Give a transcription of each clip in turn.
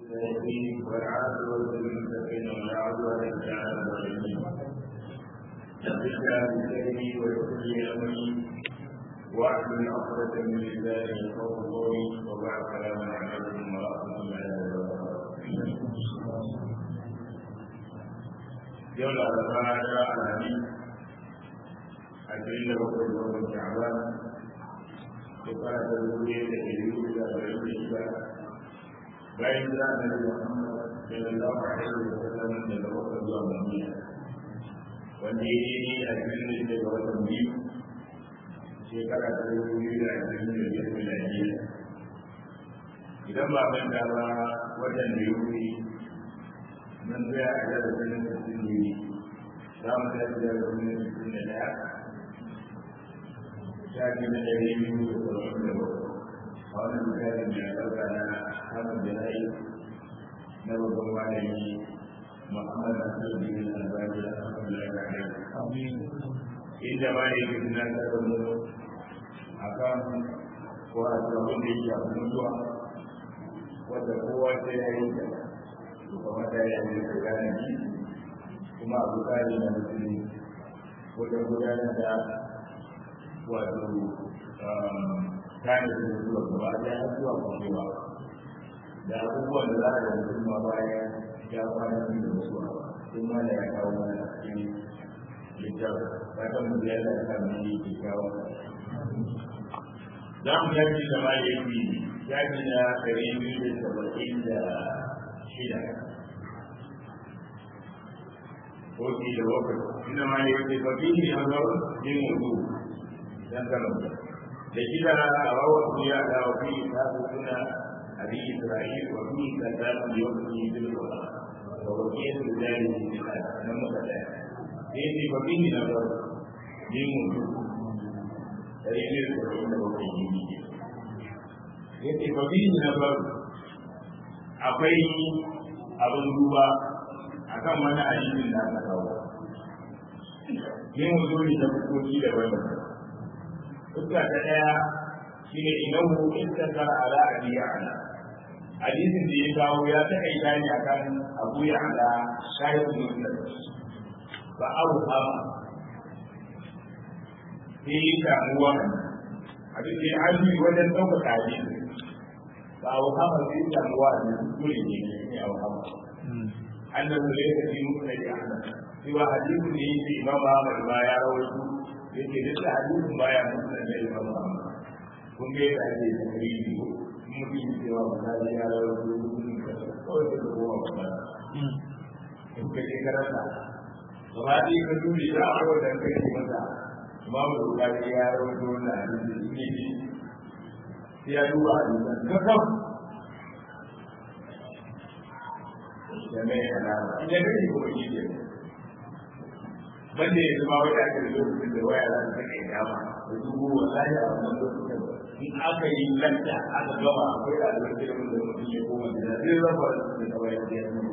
الرحيم والعاقبة للمتقين ولا عدوان إلا على الظالمين نبدا بسلمي ويسر لي أمري واحلل عقدة من لساني يفقهوا قولي وبعد سلام عليكم ورحمة الله وبركاته يوم الأربعاء العالمين عشرين وقت يوم شعبان shekara ta dubu ɗaya da ɗari hudu da arba'in da shida bayan da na da Muhammad sallallahu alaihi wa sallam daga Makka zuwa Madina wanda ya yi a cikin da shida ga watan biyu shekara ta dubu biyu da ashirin da biyar miladiya idan ba manta ba watan da ya wuce mun tsaya a darasin sittin ne za mu tafi darasin sittin da ɗaya shafi na ɗari biyu da saba'in da bakwai a wannan misalin da ya ɗauka na hamad jana'i na babban malami muhammad nasiruddin albani da alhamdulillah da alaihi inda ma ne ke tunatar da mu a kan ko a sabon da ya shafi mutuwa wadda kowa sai ya yi ta to kuma ta yi ne ta gane shi kuma abu kare na musulmi wajen gudanar da wato kayan da zuwa gaba da ya zuwa kwanewa da abubuwan da za a da mutum ma bayan ya kwana biyu da mutuwa sun ma da ya kawo mana a cikin littafi fatan mu ya da kan ne ke kawo za mu yaji da ma ya yi yaji na ɗari biyu da saba'in da shida ko shi da bakwai inda ma ya yi ba biyu ne a zaune yin wudu dan kano da kida a wawa duniya da wafi ta su suna abi isra'il wa fi kadamu da yau ne bil qur'an wa wafi da jari da nan muka da sai sai ba bin na ba ni mu dare ne da wanda ba kai yi yace ba bin na ba akwai abin duba akan wani addinin da aka kawo yin wuzuri da hukunci daban-daban fuska ta ɗaya shine inahu istakar ala abi ya'la hadisin da ya kawo ya taƙaita ne akan abu ya'la shahidun muslim ba abu hama sai ya samu wannan abin da ya hajji wajen ɗaukaka hadisi ba abu hama sai ya samu wannan dole ne ne abu hama annahu laysa fi musnad ahmad cewa hadisin da yake imam ahmad ba ya rawaito yake duk da hadisin baya musulun da imam Muhammad kun ga yadda ake da kari ne ko mutum ya cewa ba za ya rawar da mutum ka kawai da kowa ba ba in ka je karanta gaba ɗaya ka dole da a rawar da kai ne masa imamu da bukari ya rawar da wannan hadisi ne ne sai ya duba hadisan kakaf da mai alama idan kai ko shi ke banda ya zama wata ake da lokacin da waya za ta kai dama da dubu wallahi a wannan lokacin in aka yi lanta aka gama akwai ɗaliban ilimin da mutum ya koma da zai raba da kawai da ya nuna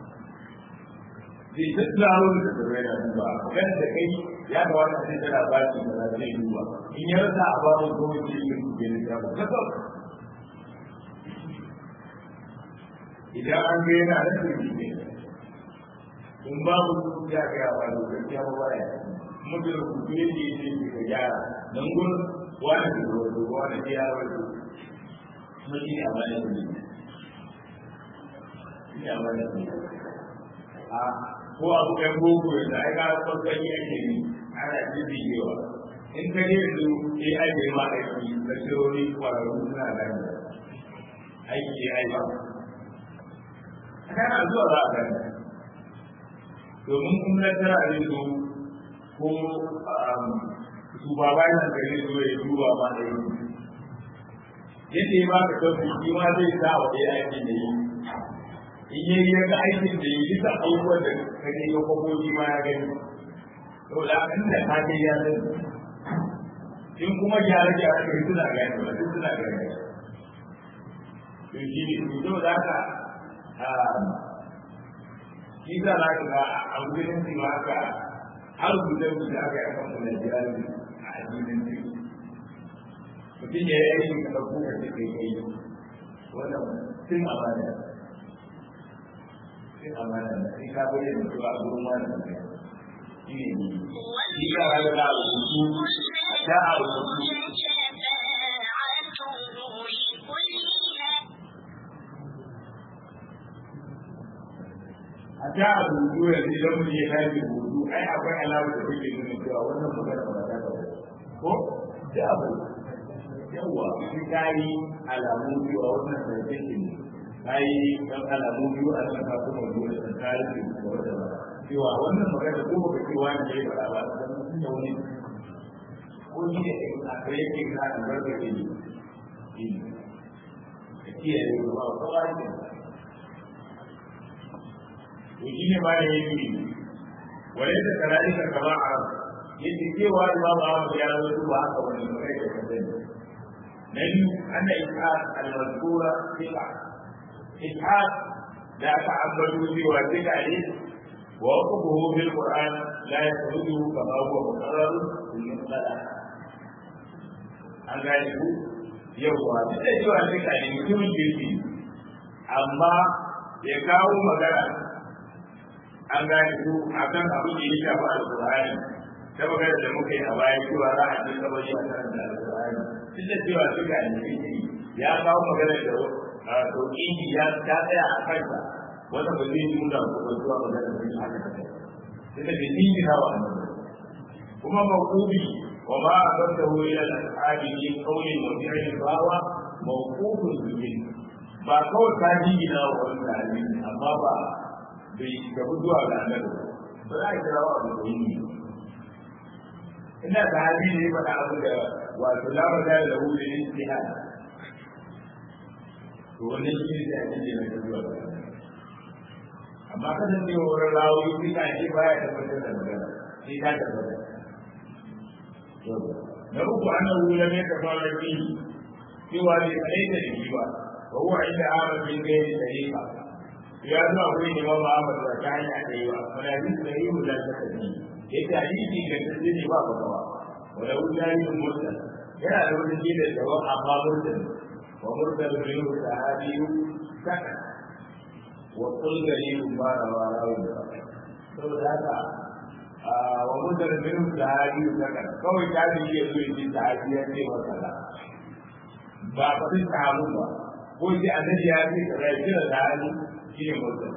zai tattaro da tsirrai na duba kan da kai ya kamata a ce tana ba shi da zai duba in ya rasa a babu goma ce yin kuke da shafa kasar idan an ga yana da turbi ne in babu ya ga ya ba da gaskiya ba ba ya mutum ku ne ne ne ka gyara dan gun wani da wato wani da ya wato mun yi amana da ni ni amana da ni a ko abu kan boko da ai ga farkon yake ni ana bibiyewa in ka je yanzu sai ai bai ma aiki da shirori kwararru suna gani aiki ai ba kana zuwa za a gani domin kun tattara a zo ko su ba bayan da zai zo ya duba ma da yi yadda ya baka tafi shi ma zai sa wa ɗaya aikin da yi in yi ya ga aikin da yi bisa abubuwan da ka ne ga kwakwaki ma ya gani to da kan da ka kai ya zai in kuma gyare gyare kai suna gani ba duk suna gani to shi ne to da haka shi za a ga a wurin su ma haka har guda guda aka yi akan wani jirani a addinin su mutum ya yi aikin ka ɗauko ka ce kai kai wannan sun amana sai amana da sai ka bayyana cewa a gurin wani ne shi ne ni shi ka rayu da rubutu da a rubutu a ta a rubutu yanzu idan mutum ya kai rubutu ai akwai alamar da take nuna cewa wannan magana ba ta ba ko da abu yawa shi kai alamu biyu a wannan zancen ne kai dan alamu biyu a kan ka kuma dole da kai da wanda ba cewa wannan magana ko ba ce wani ne ba ba dan da wani ko ni ne a kai yake ka albarka ke ni shi kiyaye ba ko ba ne to shi ne ma da yake wale da kara'ika kama a yadda cewa imam Ahmad ya zo duba haka wani mai da kasance na biyu ana ishaq al-mazkura thiqa ishaq da aka ambato cewa thiqa ne wa hukumuhu bil qur'an la yakhruju kama huwa muqarrar fil musala an gane ku yawwa duk da cewa thiqa ne mutumin kirki amma ya kawo magana an gane ku akan abin da ya shafi alqur'ani ta magana da muka yi a baya cewa za a je kabari a kan da alƙur'ani duk da cewa suka yi ya kawo magana da tauƙidi ya ta tsaya a kansa wanda ba zai yi nuna ko zuwa magana da shi haka kai sai da ke ni na wa kuma mawqubi wa ma abadahu ila al-ashabi min qawlin wa fi'lin bawa mawqufun bihi ba kawai ka jingina wa wani sahabi amma ba bai gabu zuwa ga annabi ba za a kira wa abu da yi ina da hali ne faɗa abu da wato lamar da da hu da ijtihad to wannan shi ne da ake da zuwa amma kada ne wurin rawo shi ka ce baya tabbatar da magana sai ka tabbata na uku annahu lam yatafara fi cewa ne kadai da shi ba wa huwa inda amar bin gairi tariqa ya zo akwai ne ma Muhammad wa ta hanya da yawa wala bi sahihu la takdi yake hadisi ga tsaye ne ba bakawa wala wujani mursal yana da wani shi da jawab amma mursal wa mursal min sahabi saka wa qul gari ba rawa rawi saboda haka wa mursal min sahabi saka kawai ta bi ya zo yi sahabi ya ce wa kaza ba ba sai sahabu ba ko sai annabi ya ce kaza ya kira sahabi shi ne mursal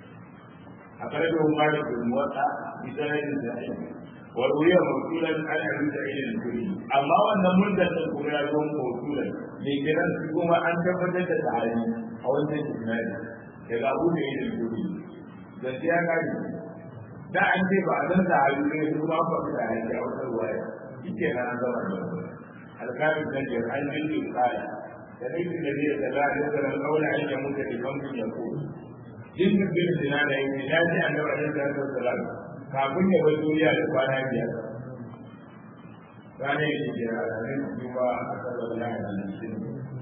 أخرجه مالك بن موطأ بسند صحيح وروي موصولا عن أبي سعيد الخدري أما أن مدة الكبرى يوم موصولا لكن كما أن تفتت تعالي أو أنت تسمعني daga Abu Sa'id al-Khudri gaskiya kaji da an ce ba a san da hali ne su ma ba su da hali a wata ruwaya yake na an zama da alƙalin da ke an jinki kala da nake da zai da za a yi da kaula an yi mutu da kamfin ya ko jinkin bin zina da yin ya ce an gaba da sallallahu alaihi kafin ya bar duniya da kwana biyar ranar yake da ranar juma a kasar da ya yi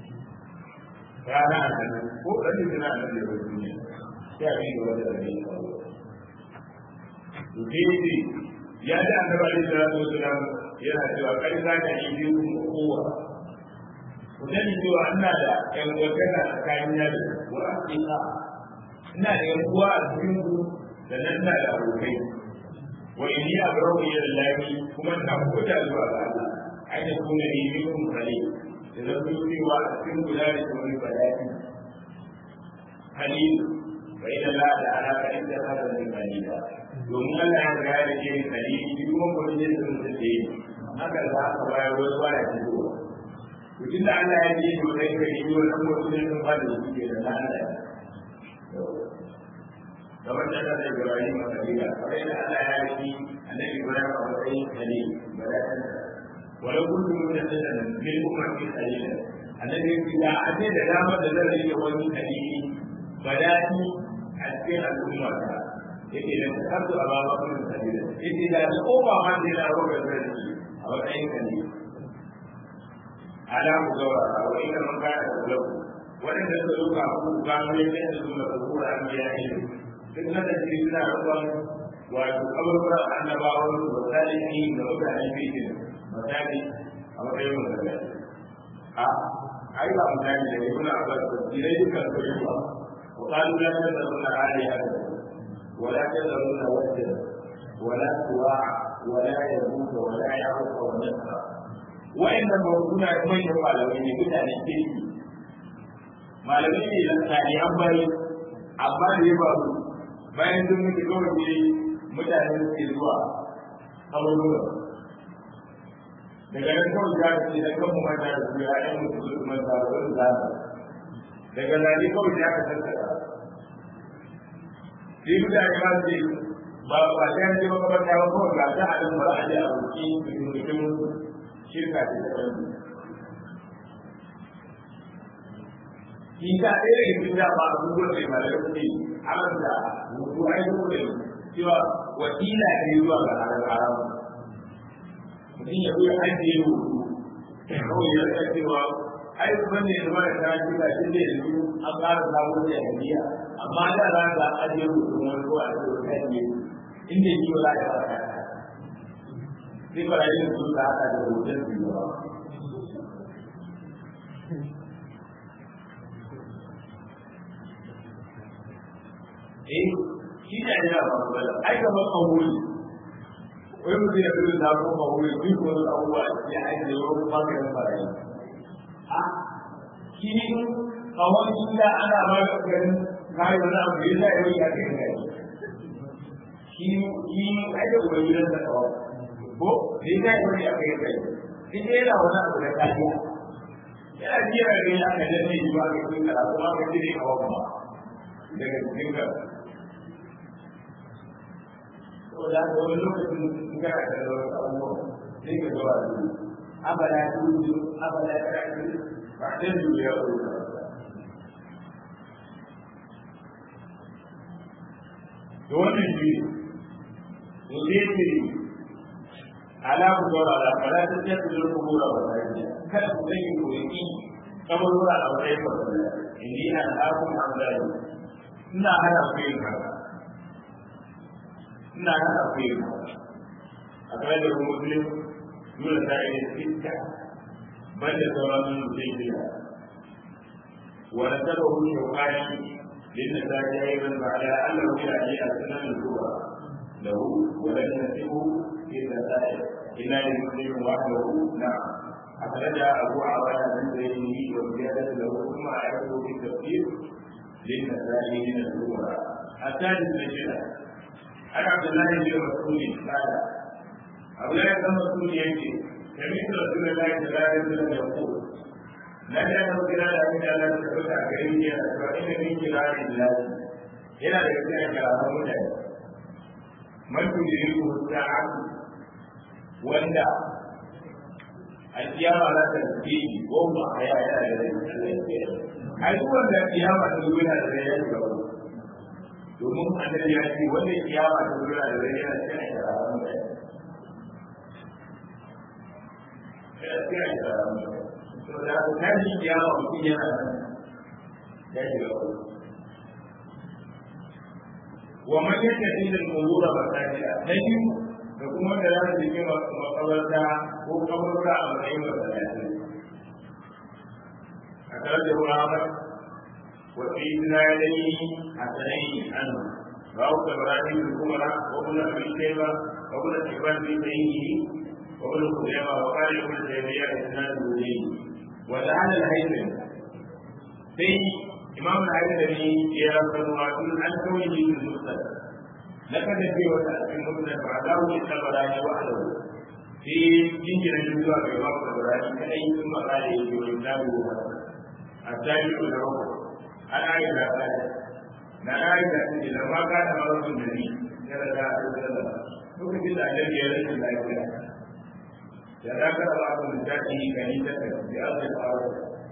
rana a kan ko ɗan zina a nan da bar duniya sai a yi gaba da ɗan yi kawo to daidai ya ji an gaba da sallallahu alaihi yana cewa kai za ka yi biyu kowa ku sani cewa ina da ƴan gwagana tsakanin yadda wa aƙiƙa ina da yan uwa a cikin ku da nan ina da abokai wa inni abrahu ila allahi kuma ina kuta zuwa ga Allah ai da kuma ni minkum kale da zan yi cewa a cikin guda da kuma bayani halil wa ila la da ala ka inda hada min halila domin Allah ya ga da ke halil shi kuma ko ne da mutum da yi haka za ka bayar wani waya ta zuwa to tunda Allah ya ce to dai ka yi wannan mutum ne ba da shi ke da Allah kamar da ta Ibrahim a kabila kamar yadda Allah ya yi annabi Ibrahim a matsayin khalil baratan walau kuntum mutasaddan bil ummati khalila annabi ya ade da dama da zan rike wani khalili badati a cikin al'umma ta yake da tabbatu a baba kun khalila yake da ko ba ma da na roƙa zan a matsayin khalil ala ku gawa wa ina man kana da lau waɗanda suka duka ku gano yadda su da kura an biya ilimi duk na da shi suna rukun wato kaburburan annabawan su ba za yi da mutane fitin misali a matsayin mutane a ai ba mutane da yi kuna abbas da jirai dukkan su yi ba wa kalu la ta da suna hali ya da ولا تذرون ودا ولا سواع ولا يموت ولا يعرف ونسرا وإنما موجودة من يفعل وإن يكون عن الشرك malamai ne da tsari an bari amma da ya faru bayan sun mutu kawai ne mutane suke zuwa abubuwa daga nan kawai ya ce da kan mu mata da su ya ɗan mutu su manta da wani zama daga zane kawai ya ka tattara sai mutane ma su ba ba sai an je makamanta ba kawai ga ta a nan ba a je a roƙi mutum shirka ce ta ɗan shi ka ɗaya daga cikin dama abubuwan da malamai suke haramta mutu ai dole cewa wakila ne zuwa ga haram haram mutum ya zo ya ajiye hutu kawai ya rika cewa ai ban ne zama da ta shi ga shi da yanzu an ƙara samun da hadiya amma da za ka ajiye hutu wani ko a ce wata ne inda yi wa za ka fara sai barayin su ka haɗa da hoton su yawa eh shi ne ya ba ku bala ai kamar kawuri wai mutum ya fi da ko kawuri duk wani abubuwa ya aiki da wani bangaren barayi a shi ne kawai shi da ana ba da ganin kai wani abu ya zai yi ya kai kai shi shi ai da wani gidan da kawai ko ne zai yi ya kai kai shi ne yana wani abu da kariya yana jira ga ya ka danne shi ba ka cikin karatu ba ka cire kawai ba daga cikin karatu saboda haka wani lokacin in kana da wasu abubuwa sai ka zuwa da su abada tuju abada kaji ba sai su ya ko da wannan shi to zai ce ala ku zaura da fara ta ce su ku gora ba ta kada ku zai ku yi kamar wura a wani ba inni an akun amdani ina hana ku yin haka ina nan akwai a kai da kuma muslim dole ta yi sitta banda sauran mutum biya wa nasabahu shawqani lin nasaji ayran ba'da annahu ila ali asnan al-kubra lahu wa lam nasibu fi nasaji illa li muslim wahdahu na'am أخرج أبو عوانة من زيده وزيادة له ثم أعرفه في التفسير للنسائي من الكبرى الثالث الشرع عن عبد الله بن مسعود قال عبد الله بن مسعود يأتي سمعت رسول الله صلى الله عليه وسلم يقول لا تعلم خلال من لا تثبت عليه فإن من خلال الله إلى ذكر كلام مجاهد من تدركه الساعة وندع القيامة لا تنتهي وهم أحياء إلى ذلك ai wanda kiyama ta zo yana da ya shiga domin annabi ya ce wanda kiyama ta zo yana da yana cikin shararan da ya cikin shararan da to da ku tashi kiyama mutum yana nan ya shiga wa man yattafi al-qubur masajida na biyu da kuma da za su yi makabarta ko kabarta a matsayin masallaci أخرجه أحمد وفي إسناده حسنين عنه رواه إبراهيم الكبرى وابن أبي شيبة وابن حبان في سيده وابن خزيمة وقال ابن تيمية إسناده إليه وجعل الهيثم في إمام الهيثمي يرى الرسول عن كونه في المسند لقد في وسائل المسند بعده للطبراني وحده في جنجر الجزء في وقت الطبراني كأي ثم قال يجي وإسناده حسن الثاني له عن عائشة قالت na Aisha ce da ma ka da mawazin da ni yana da alƙalar lokacin da annabi ya rashin lafiya da za ka raba abin da ta yi gani ta ta da aka yi fara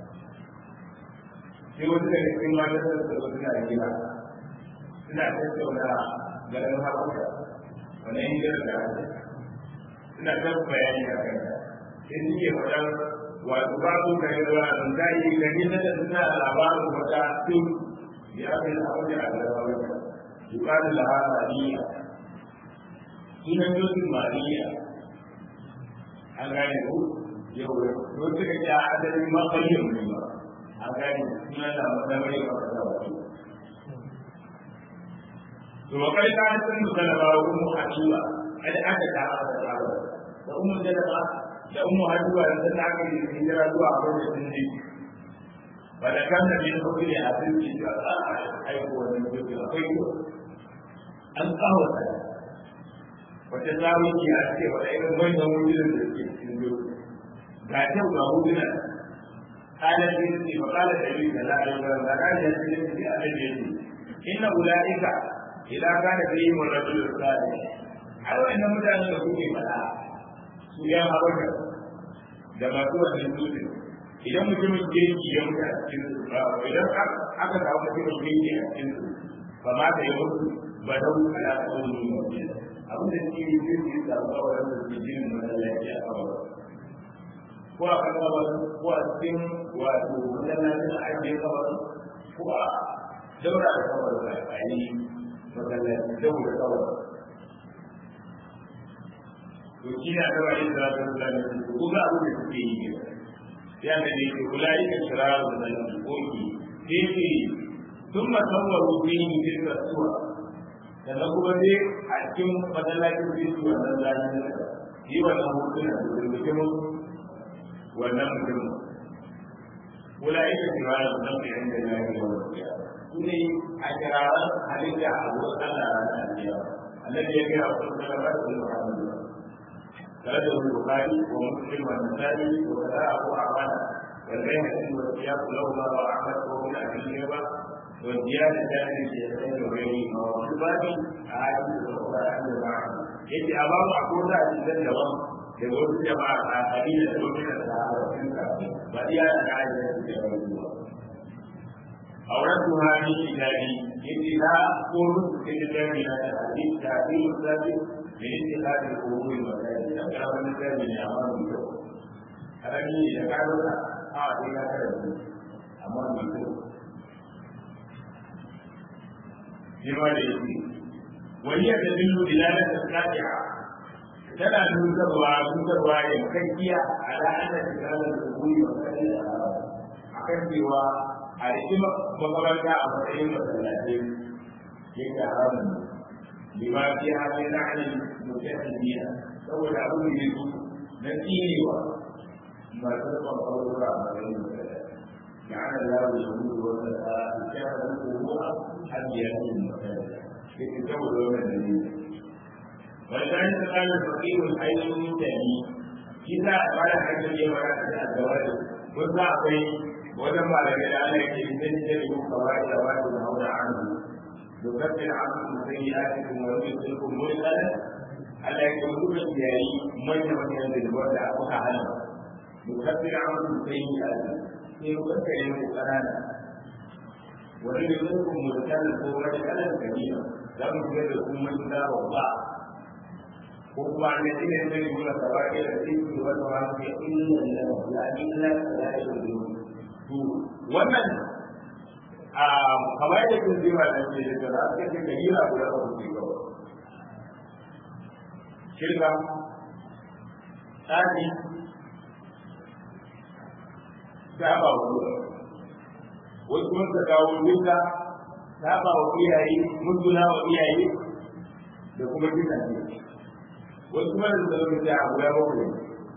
sai wasu daga cikin matan da su suna da gida suna tattauna garin haɓuka wani yin gida da haka suna ta bayani a kan sai suke faɗar wato babu da yawa sun ta yi gani ta da suna labarin wata tun ya fi abin da aka zama wata yukanin da ha mariya sunan yosin mariya an gane ku yau da wasu ka ce a adadin mafarkin ne ba an gane sunan da mafarkin ba ta wata to wa kai ka san mu salama wa ummu habiba kada aka ta aka ta da ummu salama da ummu habiba da ta aka yi hijira zuwa abin da sun ji ba da kan da bin hukumi a cikin da a aiko wannan hukumi akwai ko an kawo ta wata zawiki a ce wata irin manyan wujudan da suke cikin zuwa ga kyau ga wujudan قال النبي فقال النبي صلى الله عليه وسلم قال النبي النبي إن أولئك إذا كان فيهم الرجل الصالح أو إن مدان يكون فلا سويا هبك da masu wannan dutse idan mutumin kirki ya mutu a cikin su idan aka samu mutumin kirki a cikin su ba ma ta yi mutu ba da wuce ala kawai ne mutum abin da suke yi zai yi samu kawai da su jinin masallaci a kawai ko a kan kawai ko a cikin wato masallacin a ajiye kawai ko a daura da kawai da a yi masallaci daura kawai to shi ne aka bayyana da zafin zalunci ko ga abin da suke yi ne ya ga ne ke kula yi da shirarar da koki sai ke sun masawwaru fi yi tilka suwa sannan kuma dai a cikin masallacin su yi wannan zalunci yi wannan hotuna da turbikin wannan mutum kula yi da shirarar da zalunci inda ya yi yawan su ne a shirarar halitta a wurin Allah ranar aljiya annabi ya gaya wa sun zama da Muhammadu خرجه البخاري ومسلم والنسائي وكذا ابو عوانه والبيهقي والسياق لهما واحمد وابن ابي شيبه والزيادة كان للشيخين وغيرهما وفي الباب أحاديث أخرى عن المعنى يجي أمام أقول لا أجل لهم يقول جماعة آخرين من الصحابة بديا عائشة رضي الله أوردتها في كتابي يجي لا أقول في كتابي لا الحديث تعديل الثابت من اتخاذ القبور المساجد أكثر من ذلك من أمام الجو هذا من يتكلم آه إلى كذا أمام الجو فيما يجري وهي تدل دلالة القاطعة تنا نوزروا نوزروا يمكنية على أن اتخاذ القبور المساجد akan cewa a rikin makabarta a matsayin masallatai yake haramun lima fi hali na hannun mutahidiyya saboda abu ne su na tsinewa masu rufin ƙwararra a matsayin masallatai لعن الله اليهود والنصارى اتخذوا قبور انبيائهم مساجدا يتزوج يوم النبي ولذلك قال الفقير الحي من تاني كذا قال حتى اليوم الزواج وذا أقول وذا ما لم يدعنا يجب قواعد واجب الهون عنه يكفر عنكم سيئاتكم ويدخلكم مدخلا ألا يكونوا بالجاري من من ينزل الوضع وكهلا يكفر عنكم سيئاتكم sai kuka yi mu kanana wani da zai kun mutanen ko wani kalan kabila za mu shiga da kun mun da babba ko kuma an yi ne zai yi masa ba ke da cikin wata wani ya illa la ya illa la ya yi to wannan a kamar da kun ji wannan ce da za ka ce kabila guda ba ku ga shirka tsari saba wa wasu mun ka kawo duka saba wa iyaye mutuna wa iyaye da kuma duka ne wasu mun da zama da abu ya bakwai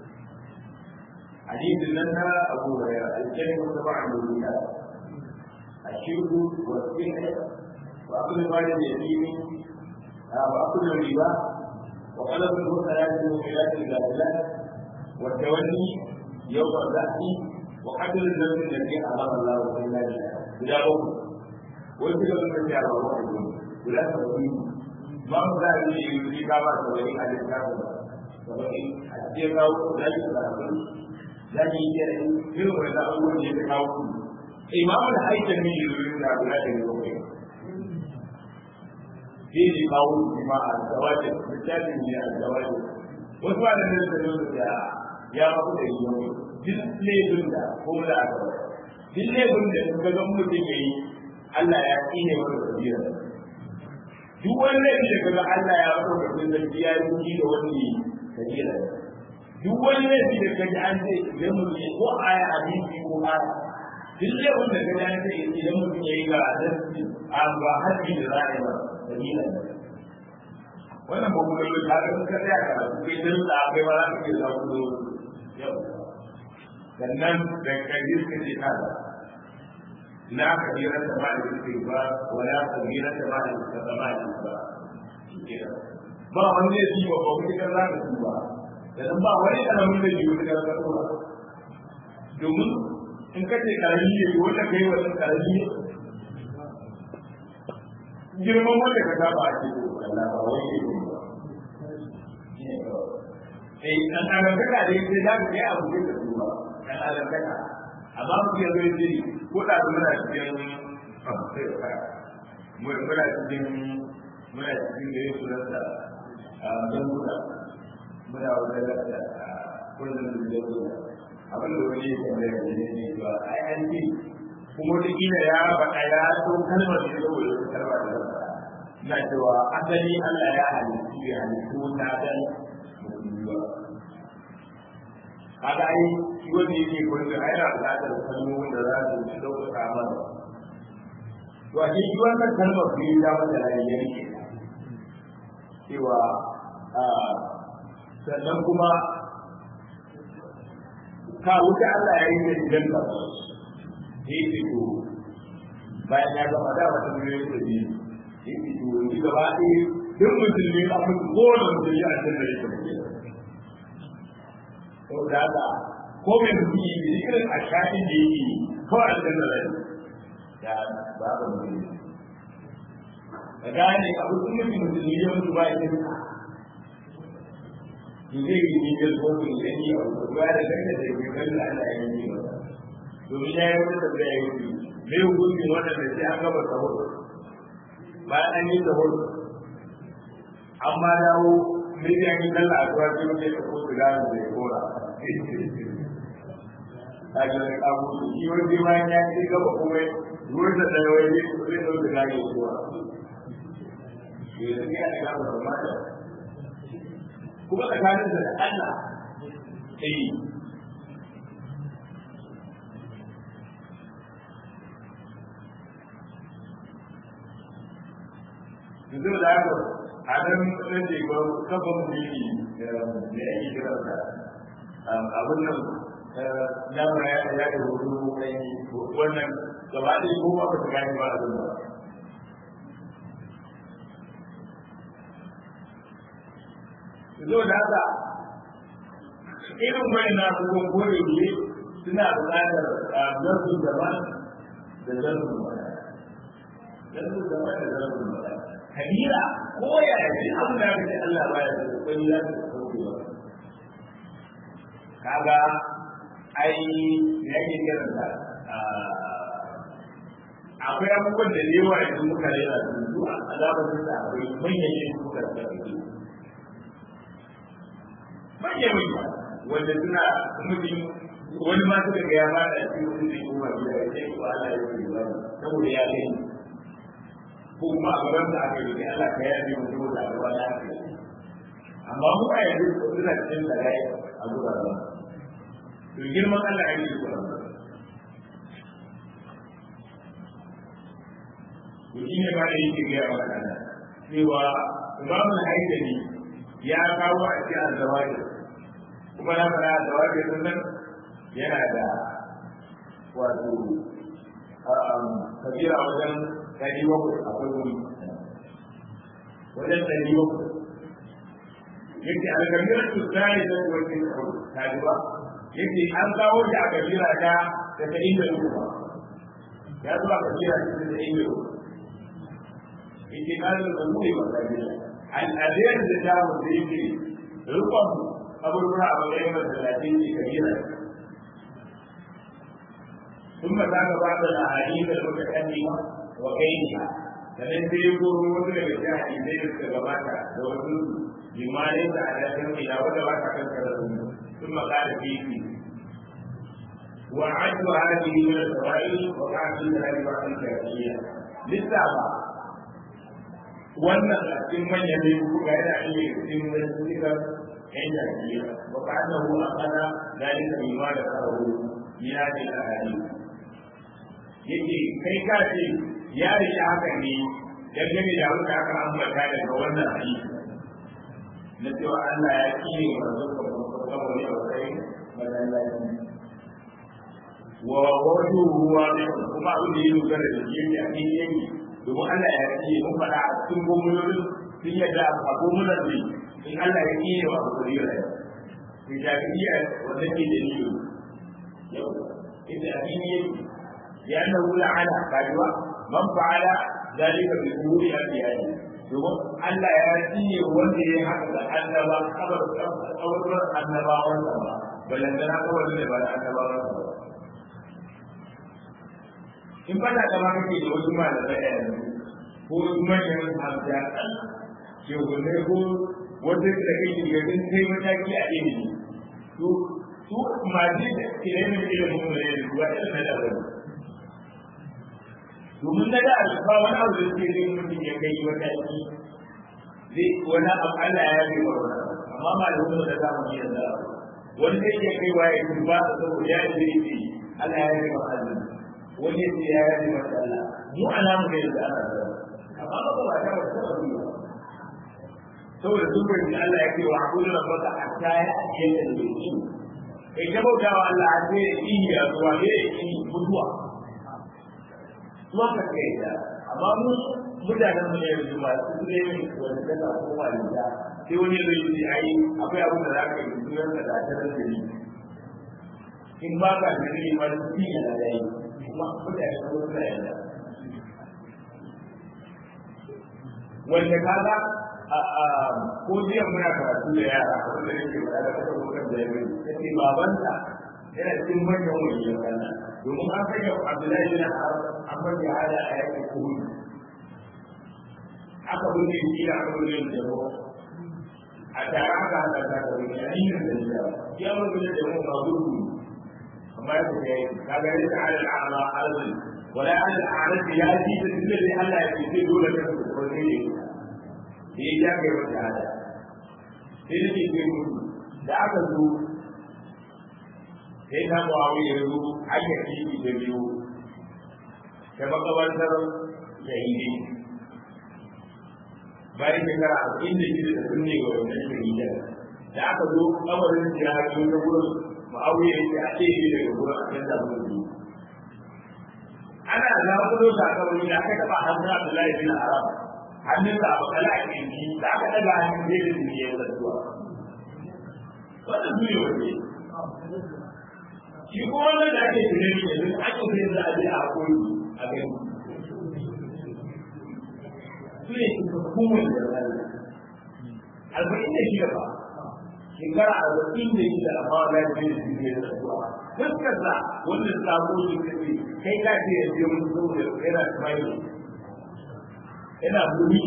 hadisin nan na abu hurairah aljanna ko ta ba'a duniya ashirku wa sihir wa aklu mali yatimi wa aklu riba wa qalbu al-mutalaati wa qilati al-ghafilat wa tawalli yawm al-zahfi وقدر الذنب الذي امر الله الا بالله بلا بد ويجب ان ترجع على الله ولا تقول ما هو ذلك يريد كما سوى على الكتاب سوى أجيب أو لا يتعلم لا يجري في ولا أول يتكاو إمام الحيثمي يريد أن لا يتكاو في قول بما الزواج بالتالي من الزواج وسؤال الناس يا رب اليوم duk laifin da ko da aka duk laifin da suka ga mutum ya yi Allah ya tsine wani kabira duk wani laifin da kaga Allah ya fito da kun zargi ya yi da wani kabira duk wani laifin da kaga an ce idan mutum ya ko aya hadisi ko aya duk da wanda ka da ta idan mutum ya yi ga adalci a ba haji da za a yi ba dalila wannan ba kuma yau ta ga ka tsaya ka kai dan da kai ba za ka iya zaku zo yau sannan da kaji suka ce ta da la kabira ta ba da suke ba wala kabira ta ba da suka ba da ba ba wanda ya ci ba ba kuma kan za ka ci ba sannan ba wani alamun da ji wani kan ka domin in ka ce karami ne wanda kai wani karami girman wanda ka saba a cikin Allah ba wai ne ba eh dan adam ka da yake da ka yi abu da su ba dan adam ka amma mu ya zo yi ko da muna cikin mu muna cikin muna cikin da yake da dan guda muna wajen da kullum da yake abin da wani ya da ne ne ba ai an ji kuma da kila ya faɗa ya so kalmar da ya zo da kalmar da na cewa asali Allah ya halittu ya halittu ta dan musulmi kaga ai shi wanda yake gurin ai yana buƙatar kalmomin da za su ci ɗaukaka mana to a shi wannan kalmar biyu ta mata rayuwar ke cewa sannan kuma ka wuce Allah ya yi da idan ka yi fito bayan ya gama da wata miliyoyi da biyu yi fito yi gaba ɗaya duk musulmi a mutu kowane musulmi a cikin da ya tafi sau da haka ko mai mutum yi da irin a shafin da yake kawai a cikin da rai ya ba ka mutum ka gane abu sun mutum musulmi ya mutu ba ya tafi zai yi ne da zo ku da ni a ruwa da kai da ke kan da Allah ya yi ba domin ya yi wata da ya yi me hukuncin wanda da sai an gaba sahur bayan an yi sahur amma dawo me ya yi kalla a ruwa sai mutum ya ko su gano da ya kora a ga abu shi wani bayan ya ci gaba kuma ruwan da da wani zai zo da gano ya kora yanzu ya ga ba mata kuma tsakanin da Allah sai yanzu da haka a nan ɗan da ba kafin mulki da ya yi kira da abin nan dama ya ya da hudu kai wannan gaba ɗaya ko ba ka gani ba abin ba zo da haka irin wani na kuma kore ne suna buƙatar zarfin daban da zarfin wani zarfin daban da zarfin wani kabila ko ya yi abin da aka ce Allah ba ya zai kwani za ta sauke ba kaga ai ya ke kiranta akwai abubuwan da yawa yanzu muka rera su a zamanin da akwai manyan yin suka da manya manya wanda suna mutum wani ma suka ga ya ba da shi wani zai koma gida ya ce ko Allah ya ce ba saboda ya gani ko kuma a gaban da aka yi Allah ka ya ji mutum da gaba da aka yi amma mu a yanzu suna cikin da rai a guraren to girman Allah ya yi guraren to shi ne ba da yake gaya maka cewa imamul haidani ya kawo a cikin azawajin kuma na fara azawajin sun nan yana da wato kabira wajen ɗari bakwai akwai wuri wajen ɗari bakwai yake alkamirar tuttari da wajen kawo ta ji ba yake an kawo shi a kabira ta da ta inda ba ya zuwa kabira ta da inda yake na da mu ne ba kabira al'adiyar da ta mutu yake rukun abubuwa a matsayin masallatin ne kabira ثم ذاك بعض الاحاديث المتقدمه وغيرها sannan sai ya koro wasu daga cikin hadisai da suka gabata da wasu jimalai da alaƙar ila wanda ba ta kankara su sun makala fifi wa adu hadihi min al-sawa'i wa qa'du al-hadi wa al-jahiliya lissafa wannan a cikin manyan ne kuka yana iya cikin wasu yan jahiliya wa qa'dahu aqala dalika bima da kawo ya ce al-hadith yake kai ka ce ya rike haka ne dangane da abin da aka ambata daga wannan hadisi na cewa Allah ya kire wa zuwa saboda ya kai masallaci wa wajen ruwa kuma abin da ya dogara da shi yake a cikin yanki domin Allah ya ce mun faɗa a cikin gomunan sun yadda a gomunan ne in Allah ya kire wa abu da yau da shafi'iyya wanda ke da niyo yau inda abin yake ya annahu la'ana kajuwa man fa'ala zalika bi umuri al-iyali domin Allah ya tsine wanda ya haka da annaba kabar kabar annabawan sa ba balantana kabar da ba annabawan sa ba in fata da ma kake da wasu malamai a yanzu ko wasu manyan hamshakan shehunai ko wanda da kake garin kai mataki a ilimi to su masu da ilimin ilimin mu ne da ruwa ilimin da wani domin na da ba wani abu da suke zai mutum ya kai mataki zai wani abu Allah ya yi wa wani amma malamin da za mu yi yanzu wani zai iya kai waye kun ba da saboda ya yi zai ce Allah ya yi wa Allah wani ya ce ya yi wa Allah mu alamu ne da ana da amma ba ba ta ba ta ba saboda duk wani Allah ya ce wa abudu rabbaka hatta ya ake da bai kai ta bautawa Allah har sai ya yi ya zuwa ya yi mutuwa zuwa ka kai da amma mu mutanen mu yanzu masu ne wanda kana koma da sai wani zai yi ai akwai abin da za ka yi sunan ka da ta da ni in ba ka da ni ma su yi da dai kuma mutane ko suna yanda wanda kaga ko jiya muna karatu da yara wanda yake faɗa da kasar mukan da yayi sai babanta yana cikin manyan waliyan Allah domin an sanya Abdullahi bin Amma ya hada a yakin Uhud aka bude shi da aka bude da mu a tare aka hada da da wani ainihin da ya ya mun bude da mu ba gudu amma ya ce kaga ne ta ala ala ala wala ala ala ya ji da dole ne Allah ya ce dole ka ko ne ne ya ya ga wata hada sai ne ke da aka zo sai na muawiya ya zo aka kifi da biyu ta makabartar shahidi bayan shekara arba'in da shida da sun ne ga wannan shahida da aka zo kabarin jihadi na gurin muawiya ya ce a ce shi daga gurin a canza mun biyu ana zaɓulo sakamakon da aka taɓa hannun abdullahi bin haram hannun da abu kala a kirki da aka ɗaga hannun zai da duniya ya zartuwa wannan duniya wace shi kuma wannan da ake tunani yanzu ake sai za a je a koyi a gani su ne hukumar da zai arba'in da shida ba shekara arba'in da shida amma wala da zai su ne da zuwa fuskar sa wanda sabo shi kace kai ka ce ya je mun zo da yana smile yana buri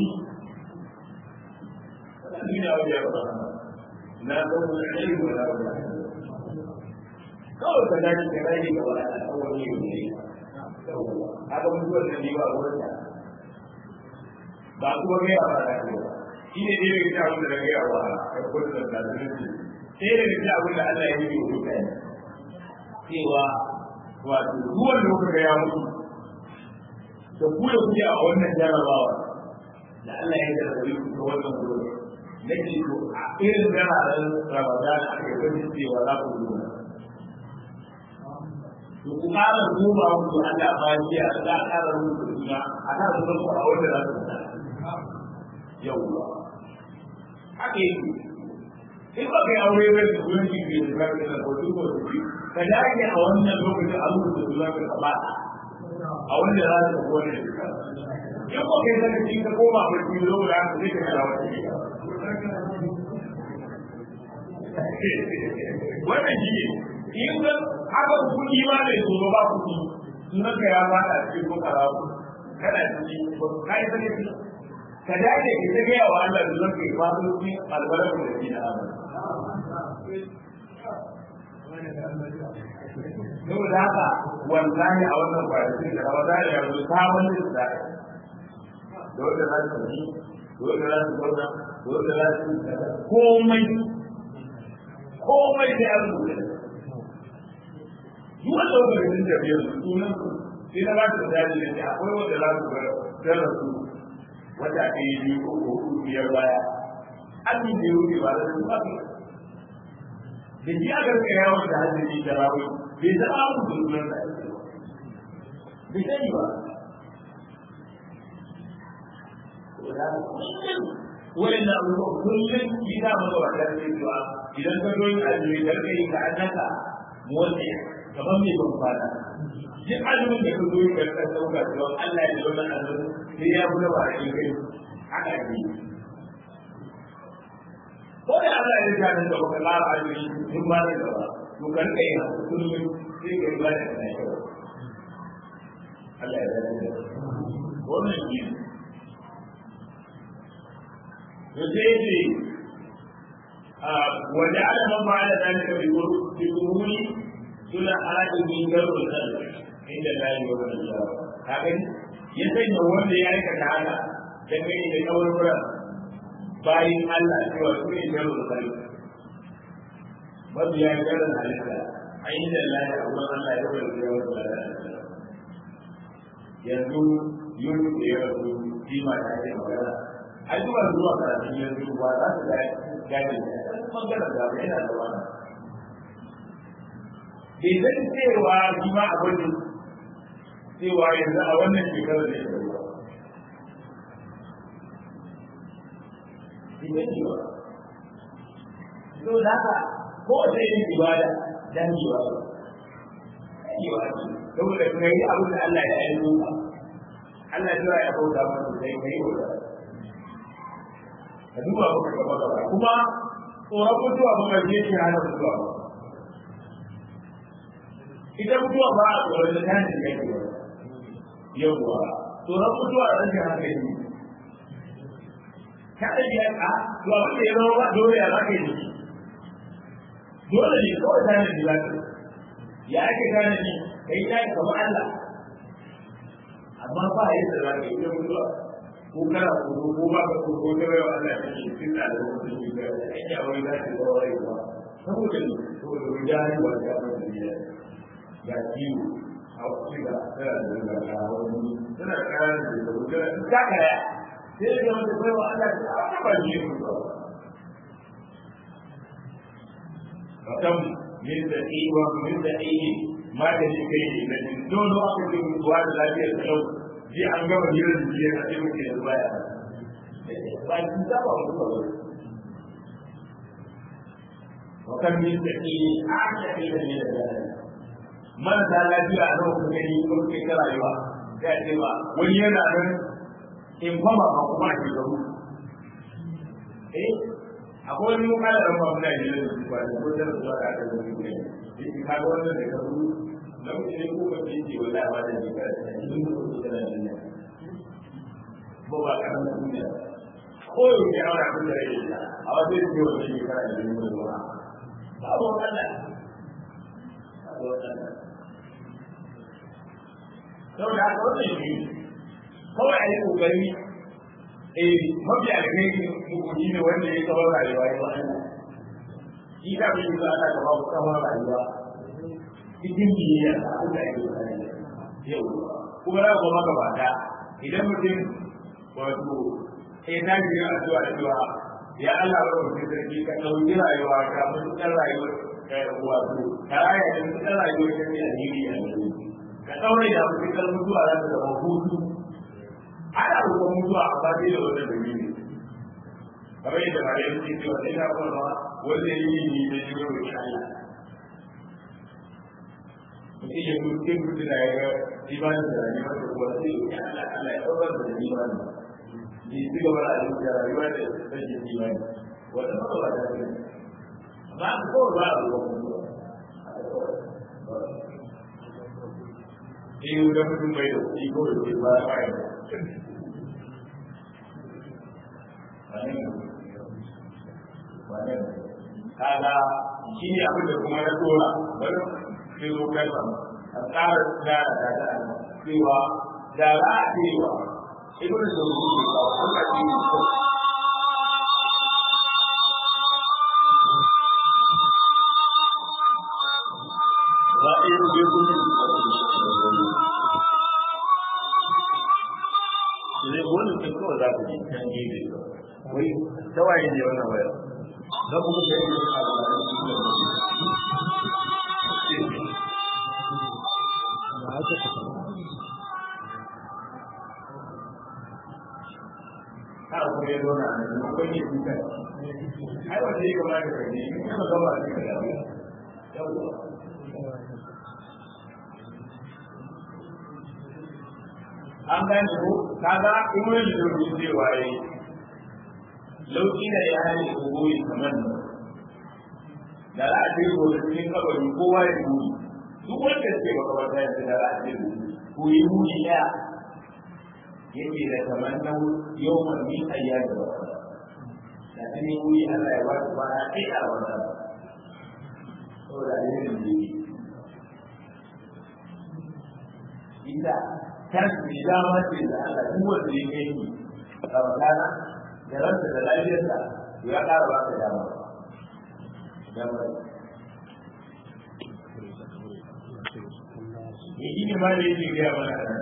ni na wajen ba na zo da ilimi da wajen kawai ka dace da rai ga wani al'awari ne haka mutuwar da ba wurin da ba kuma gaya ba da ba shi ne dai daga cikin abin da gaya wa a kullum da zalunci sai daga cikin abin da Allah ya yi wa mutane cewa wato ruwan da kuka gaya musu da ku da kuke a wannan jarabawa da Allah ya jarabe ku ta wannan gurin nake to a irin jararen Ramadan aka yi wani cewa za ku zuwa to ku ƙara duba musu Allah ba shi a za a ƙara musu suna a kan su ku a wanda za su ta yawwa haka yake in ba kai aure ba da sunan shi ke da zaka da kotu ko su ka dage a wannan lokacin a rubuta sunan ka ba a wanda za su ko ne in ko kai zaka ci ka koma ba ki zo da ka sai ka dawo wannan shi ne in ga haka kuɗi ma bai zo ba kuɗi sunan ka ya fada cikin bukara kana ciki ba ka yi sake ka dace ki ta gaya wa Allah da zaka yi fado ki albarka da shi da Yau da haka wallahi a wannan kwanakin da Ramadan ya zo sabon da da wanda za su yi da wanda za su zauna da wanda za su komai komai sai an rubuta duk wanda wanda ga sun tafiya su sunan sai na ba su misali da ce akwai wanda za su ga sun rasu wata ɗaya biyu ko hudu biyar baya abin da ya wuce ba da su ba da shi aka rika yawon da hajji da rawi bai taɓa abin da sunan da ake ba bai sani ba wa'in da abubuwa kullum yi za mu zuwa kan cewa idan ka zo yin azumi da kai ka annaka motsi kamar mai ban fada duk azumin da ka zo yin da ka sauka cewa Allah ya zo nan azumin sai ya buga ba a kai haka ne ko da Allah ya ga nan da baka lara azumi tun ba da gaba to kan kai na kullum sai ka yi ba da kai Allah ya zama wannan shi يسيدي وجعل من فعل ذلك بظهور سلحاء من جر الخلق عند الله يوم القيامة هكذا يسيد هو اللي يعرف تعالى dangane da kawarwar bayin Allah cewa su ne jarar kai mabiya jarar halitta a inda Allah ya abuwa Allah ya wani jarar da yanzu yau da ya rasu kima ta ce magana ai zuwa zuwa karatun yanzu ba za su ga gane bangaren da ba yana da wani bai zan cewa shi ma a gwajin cewa yanzu a wannan shekarar da ya ruwa bai zan cewa so da haka ko wata yin ibada dan yiwa yiwa ce saboda kuma yi abin da Allah ya aiko ka Allah ya ya bauta masa sai kai bauta ka duba ba ka gaba gaba kuma tsoron mutuwa ba ka je ki hana mutuwa ba ita mutuwa ba a tsoron da ta ne yake ba yawwa tsoron mutuwa a rashin hankali ka da biya ka to abin da ya zama ba dole ya zaka yi dole ne kawai ta ne biya ka ya ake gane ni kai ta yi kamar Allah amma ba yadda za ka yi ita mutuwa ko kana ko ko ba ka ko ko da yawa Allah ya ce cikin da lokacin da ya yi ya wani da shi ba wai ba saboda ne saboda rijali wa ya ba da ya ga kiwo a wasu da tsara da ga ga wani tana kara da da da ta kaya sai da wanda bai wa Allah ta ba ni ku ba fakam min da iwa min da iyi ma da shi kai ne dole aka ce mutuwa da lafiyar kalau ji an gama hirar da jiya a cikin ke da baya ba ki ta ba mu ba wa kan min da ki a ta ke da ne da man da lafiya a nan kuma ni ko ke ta rayuwa sai ce ba wani yana nan in fama ba kuma ke da mu eh akwai wani kala da ba muna yi da su ba ko da su aka da mu ne shi ka ga wannan da ka namiji ne ko mace ce wanda ba da ne ka cikin mutum da nan ne ba ba ka nan duniya ko yau ne aure kun da yake a wajen ne wanda ne ka da ne ba ba ba wannan ba wannan saboda haka wannan shi kawai a yi kokari eh mafi alheri mukuji ne wanda ya kawar rayuwa ya wa'ala shi ka fi yi za a gaba ku kawar rayuwa cikin biyayya a Allah ya yi yau kuma ya goma gabata idan mutum wato sai ta ji a zuwa da cewa ya Allah ba mu sarki ka ɗauki rayuwa ka mutukar rayuwar wato ka raya da mutukar rayuwar ta ne alheri a yanzu ka ɗaure da mutukar mutuwa za ta zama hutu ana roƙon mutuwa a fadi da wannan dalili kamar yadda ba da yake cewa sai na kuma wanda ya yi ni da jiwo da Allah mutum ya mutu mutu da ya ga imanin da rayuwa da kuma sai ya Allah Allah ya ɗaukar da imanin ni ci gaba da da rayuwa da rashin imani wanda ba ba da ne amma ko ba a roƙon mutuwa Eh, udah mutum bai da kuɗi ko da ba ba ya kaga shi ne abin da kuma na dora bari sai zo kalma a tsara tsara da ta cewa da za a cewa ibn zawji ne ba kuma shi ne ba a yi rubutu ne nan gefe wai tawaye ne wannan wayar za ku ga yadda suna da har kuma ya zauna a nan kuma ne kuka ai wanda ya kamata ka ne in kana gaba a cikin yawo yawwa an gane ko kaga in wani da rubuce cewa yi lauki da ya hali ko goyi kamar nan da za a ce ko cikin kabari kowa ya goyi duk wanda ce ba kawai ta yanzu da za a ce ko yi muni ya yake da kamar nan yau mai mi ayya da ba da ta ne wuri Allah ya ba su ba a kai a wannan saboda yin da inda kar su yi dama ce da Allah duk wanda ya kai ni a wakana da ransa da lafiyarsa to ya ƙara ba ka dama dama ya yi ne ma da yake gaya mana nan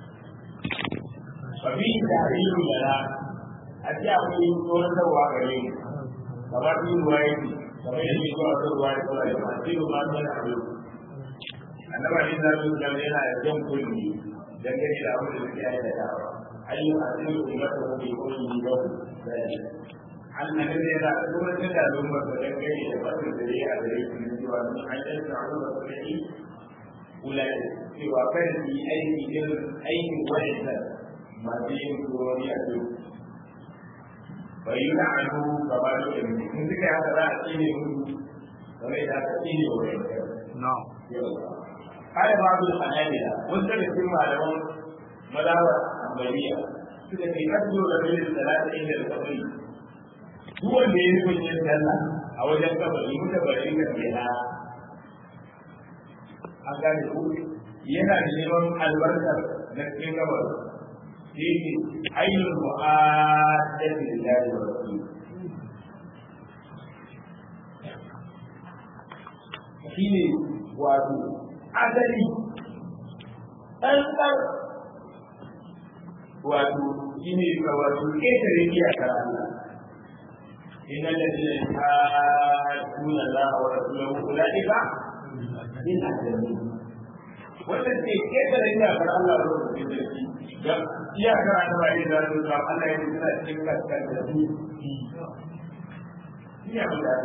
fa bi da hariru lana a ce akwai tsohon sarwa gare mu kamar yi ruwa yake kamar yadda zuwa sarwa ya kawai da masu yi ma sun haɗu annaba ne za su zama yana da jan kulli dangane da abin da suke aikatawa ayyukan asirin ummata ko bai koyi ni ba zai annan da yana da kuma da da lumma da dangane da bakin da ya a gare su ne cewa sun hanyar da abu da suke yi ulai cewa kan su yi aiki irin aikin wa'anda masu yin turoni a duk bai yi na anu gaba da yin in suka haka za a tsine musu kamar da aka tsine wa wa'anda قال بعض الحنابلة وانت بسم على مدار عملية suka ce kasu da bai da talata inda da kabari duk wanda ya nufin yin sallah a wajen kabari muka bari ka kena an gane ku yana da neman albarkar na cikin kabari shi ne ainihin mu'adati lillahi wa rasul shi ne wato asali ɗanɗan wato shi ne ga wato ƙetare iyakar Allah inna ladina yuhadduna Allah wa rasulahu ulaika min ajrin wanda ke ƙetare iyakar Allah da rasulahu ga iyakar Allah ne da rasulahu Allah ya tsara cikin kaskar da su iya da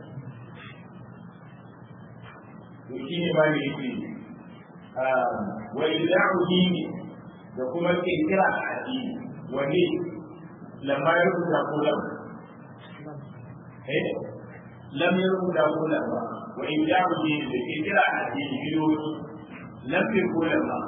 to shi ne ba ne yake wa ilahu dini da kuma kirkira a addini wani lamma ya rubuta ko lam eh lam ya rubuta ko lam ba wa ilahu dini da kirkira a addini bidoyi lam ya ko lam ba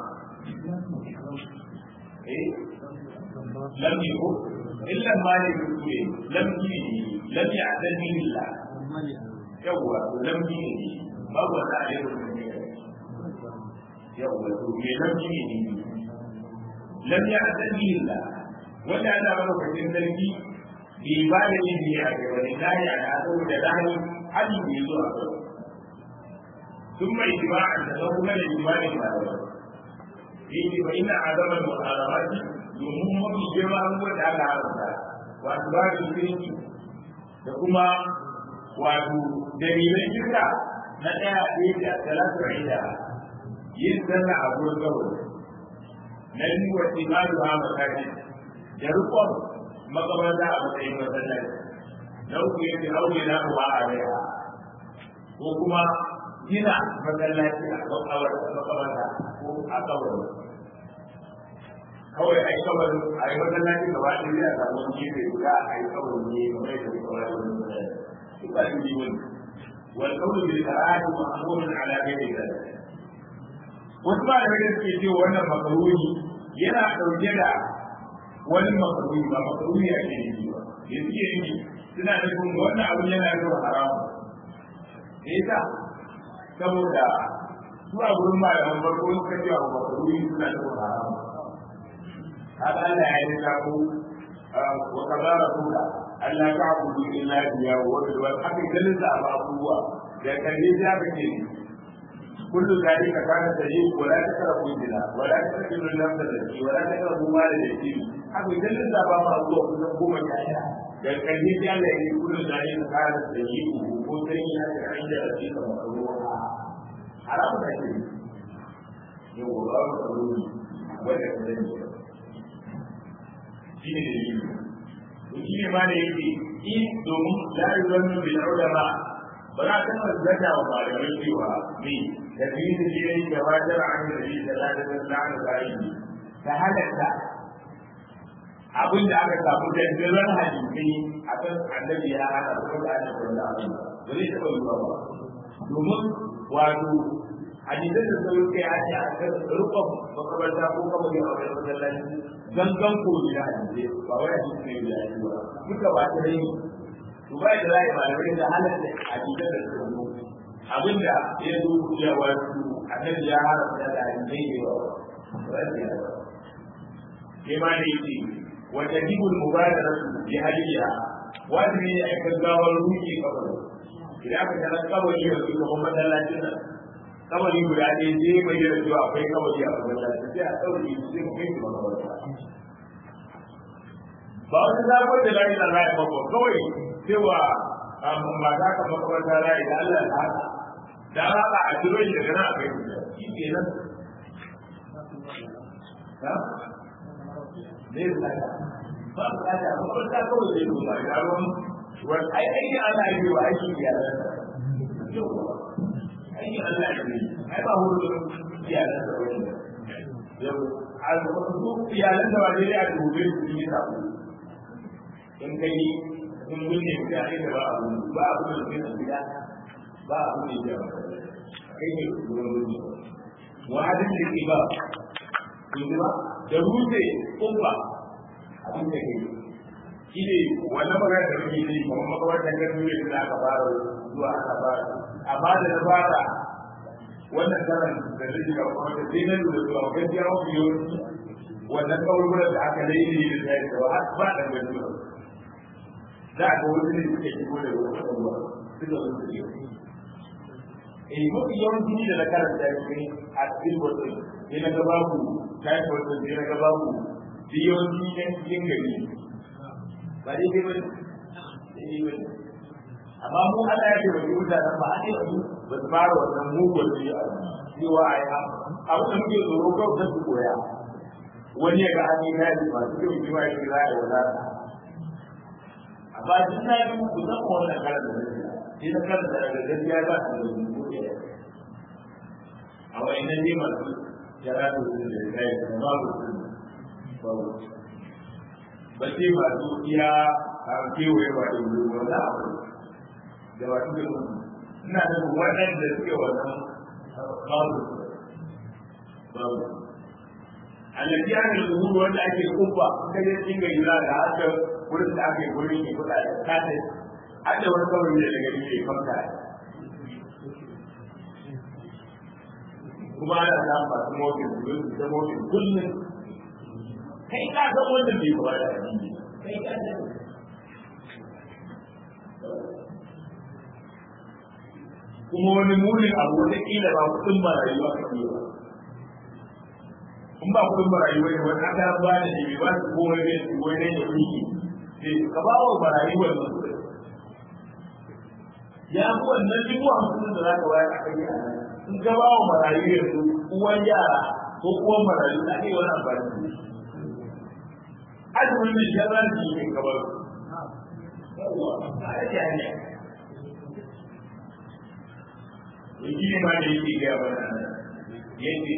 eh lam ya ko illa ma ne rubuce lam dini lam ya adani billah yawwa lam dini babu wata a yau yau wato me nan shi ne lam ya asali illa wanda ana maka kwatin sarki bi ba da yin ne a kai wani lahi a na saboda lahi hali bai zo a kai sun mai jima'a da nan kuma da jima'a ba da yake ba ina azama da muharramati domin mafi girma abubuwan da aka haramta wato ba da shirki da kuma wato dalilan shirka na ɗaya ɗaya da talatu ida yin sallah a gurin gawar na biyu wa timanu ha makaji da rukun makabarta a matsayin masallaci na uku yake aure na ruwa a raya ko kuma gina masallaci a makabarta ko a kawar kawai a yi kawar a yi masallaci gaba ɗaya zai a samu gefe guda a yi kawar ne kamar yadda kawar wani masallaci duk ba yi wani والقول بالكراهه محمول على غير ذلك wasu ba da wani suke cewa wannan makaruni yana ɗauke da wani makaruni ba makaruni a ke yi ba da suke yi suna nufin wannan abin yana zuwa haramu da yasa saboda su a gurin malaman farko suka ce wa makaruni suna zuwa haramu haka Allah ya yi sako wa kazara kuka Allah ta abudu illa biya wa bil wal haka ganin da abubuwa da kalle ya kace kullu zalika kana tayyib wa la takrabu zina wa la taqtulu nafsa allati wa la taqrabu mal al yatim haka idan da zaba ma zuwa kusan goma sha ɗaya da ƙarfi ya Allah ya yi kullum da yin kare da yi ko sai ya ga an da shi ka ruwa haramu da ke yau ba ba ka ruwa wanda ka sani shi ne da yi shi ne ma da yake in domin la yuzannu bil ulama ba za ta zata wa malamai cewa ne da biyu da shi ne gabatar an yi da shi da ladar da ta halatta abin da aka samu da jiran hadisi a kan annabi ya hana ko da annabi da abin ba zai taɓa yiwuwa ba domin wato hadisan da sun kai a ce a kan rukun makabarta ko kama yin a wani masallaci gangan ko da hadisi ba wai hadisi ne da hadisi ba duka ba ta dai to ba da zai malamai da halatta hadisan da sun zo abin da ya zo ya wato annabi ya hana da hadisi ne ba ba ke ma da yake وتجب المبادرة بهديها وأدري أن تزاول روحي قبل إذا كنت أنا قبل يوم محمد الله جل قبل يقول عليه زي ما يرجو أخي قبل يا أبو الله جل قبل يسلم كيف ما قبل ba wani zaɓar da lai da lai ba kawai cewa ba za ka makamanta lai da Allah ta haka da haka a turai da gana a kai shi ke nan zai tsaya ba su tsaya ba ba ta kawai zai duba ya ruwan wani ai aiki Allah ya yi wa aiki iyalan aiki Allah ya yi ai ba hudu iyalan da wani yau a su iyalan da wani ya dube su yi sabo in kai in gunne ka ai da ba abu ba abu da zai gida ba abu da ya kai ne gurin gunne wa hadin da ke ba ba da rufe kumba abin da ke shi ne wannan magana da muke yi kuma makabartan ga dole da aka fara zuwa aka fara amma da na fara wannan karan da zai ga kuma da sai na lura zuwa gaskiya mafi yawanci wannan kaburburan da aka laili da zai da har ba da gaskiya za a ga wani ne suke shigo da wani kaburbuwa suka zo su yi eh mafi yawanci ne da na karanta shi a cikin wasu ne na ga babu kayan wasu ne na ga babu biyoyi na cikin gari ba dai dai bane dai bane amma mu Allah ya ce wa mutanen ba a ce su ba su fara wannan mugun su yi cewa a yi abu da muke tsoro kawai da su koya wani ya ga an yi kayan masu kyau shi ma ya kira ya wadata amma duk na yi ku zan wannan karan da nake sai na karan da daga gaskiya ba su da mugun a wani nan ne masu jara da su da kai da babu su ba ce ba su iya a kewaye ba da wuri wanda abu da ba su da ina da waɗanda suke wannan babu babu alaji an da zuwa wanda ake kubba kaje cikin gari za da haka wurin da ake wurin ke kuɗa da kata har da wani kawai da daga ne kamta kuma ana samun masu motin su da motin kullum kai ka san wannan bai kuma da addini kai ka san kuma wani munin abu wata kila ba kudin marayu aka yi ba in ba kudin marayu ne wani aka ba da ne ba su ko wani su wani ne kuki sai ka ba wa marayu wannan kudin ya fi wannan dubu hamsin da za ka bayar a kai a nan in ka ba wa marayu yanzu uwan yara ko uwan marayu na iya wani amfani da shi azumin da sharar da yake kamar a yake hanya yake ne ma da yake gaya mana yake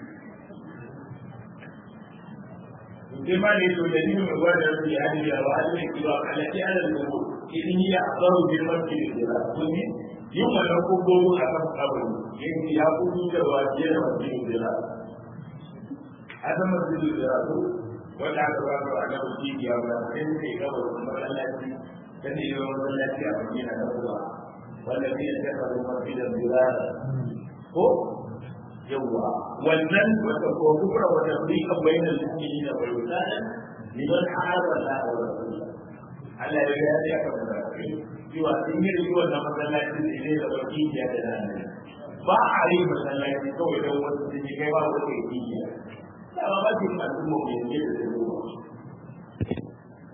sai ma ne to da ni mai gwada su ya hadi da wa ne ki ba kalati ala al-umur idan ya azaru bil masjid da kun yin wannan kogogo a kan kabari yake ya kudu da wa je da masjid da adam masjid da wanda aka ba su a gaba cibiya ba sai suka yi gaba da masallaci ta ne yi masallaci a madina na kuwa wanda zai yi tafa da masjidan birara ko yawwa wannan wata ko kufra wata rika bayan al-mu'minin da bai wuta liman hada la wa rasulullah Allah ya ga ya ka da cewa in yi riwa da masallaci ne ne da baki ya da nan ba a yi masallaci kawai don wasu sun yi kai ba wata yi da ba ba ce al'umma mai yanke da zai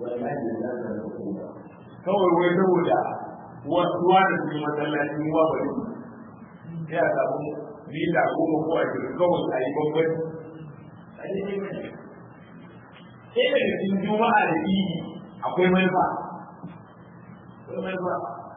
kawai wai saboda wasuwa da su masallacin ruwa bari ya samu mita goma ko a cikin kawai a yi bambanci sai daga cikin juma'a da idi akwai manufa akwai manufa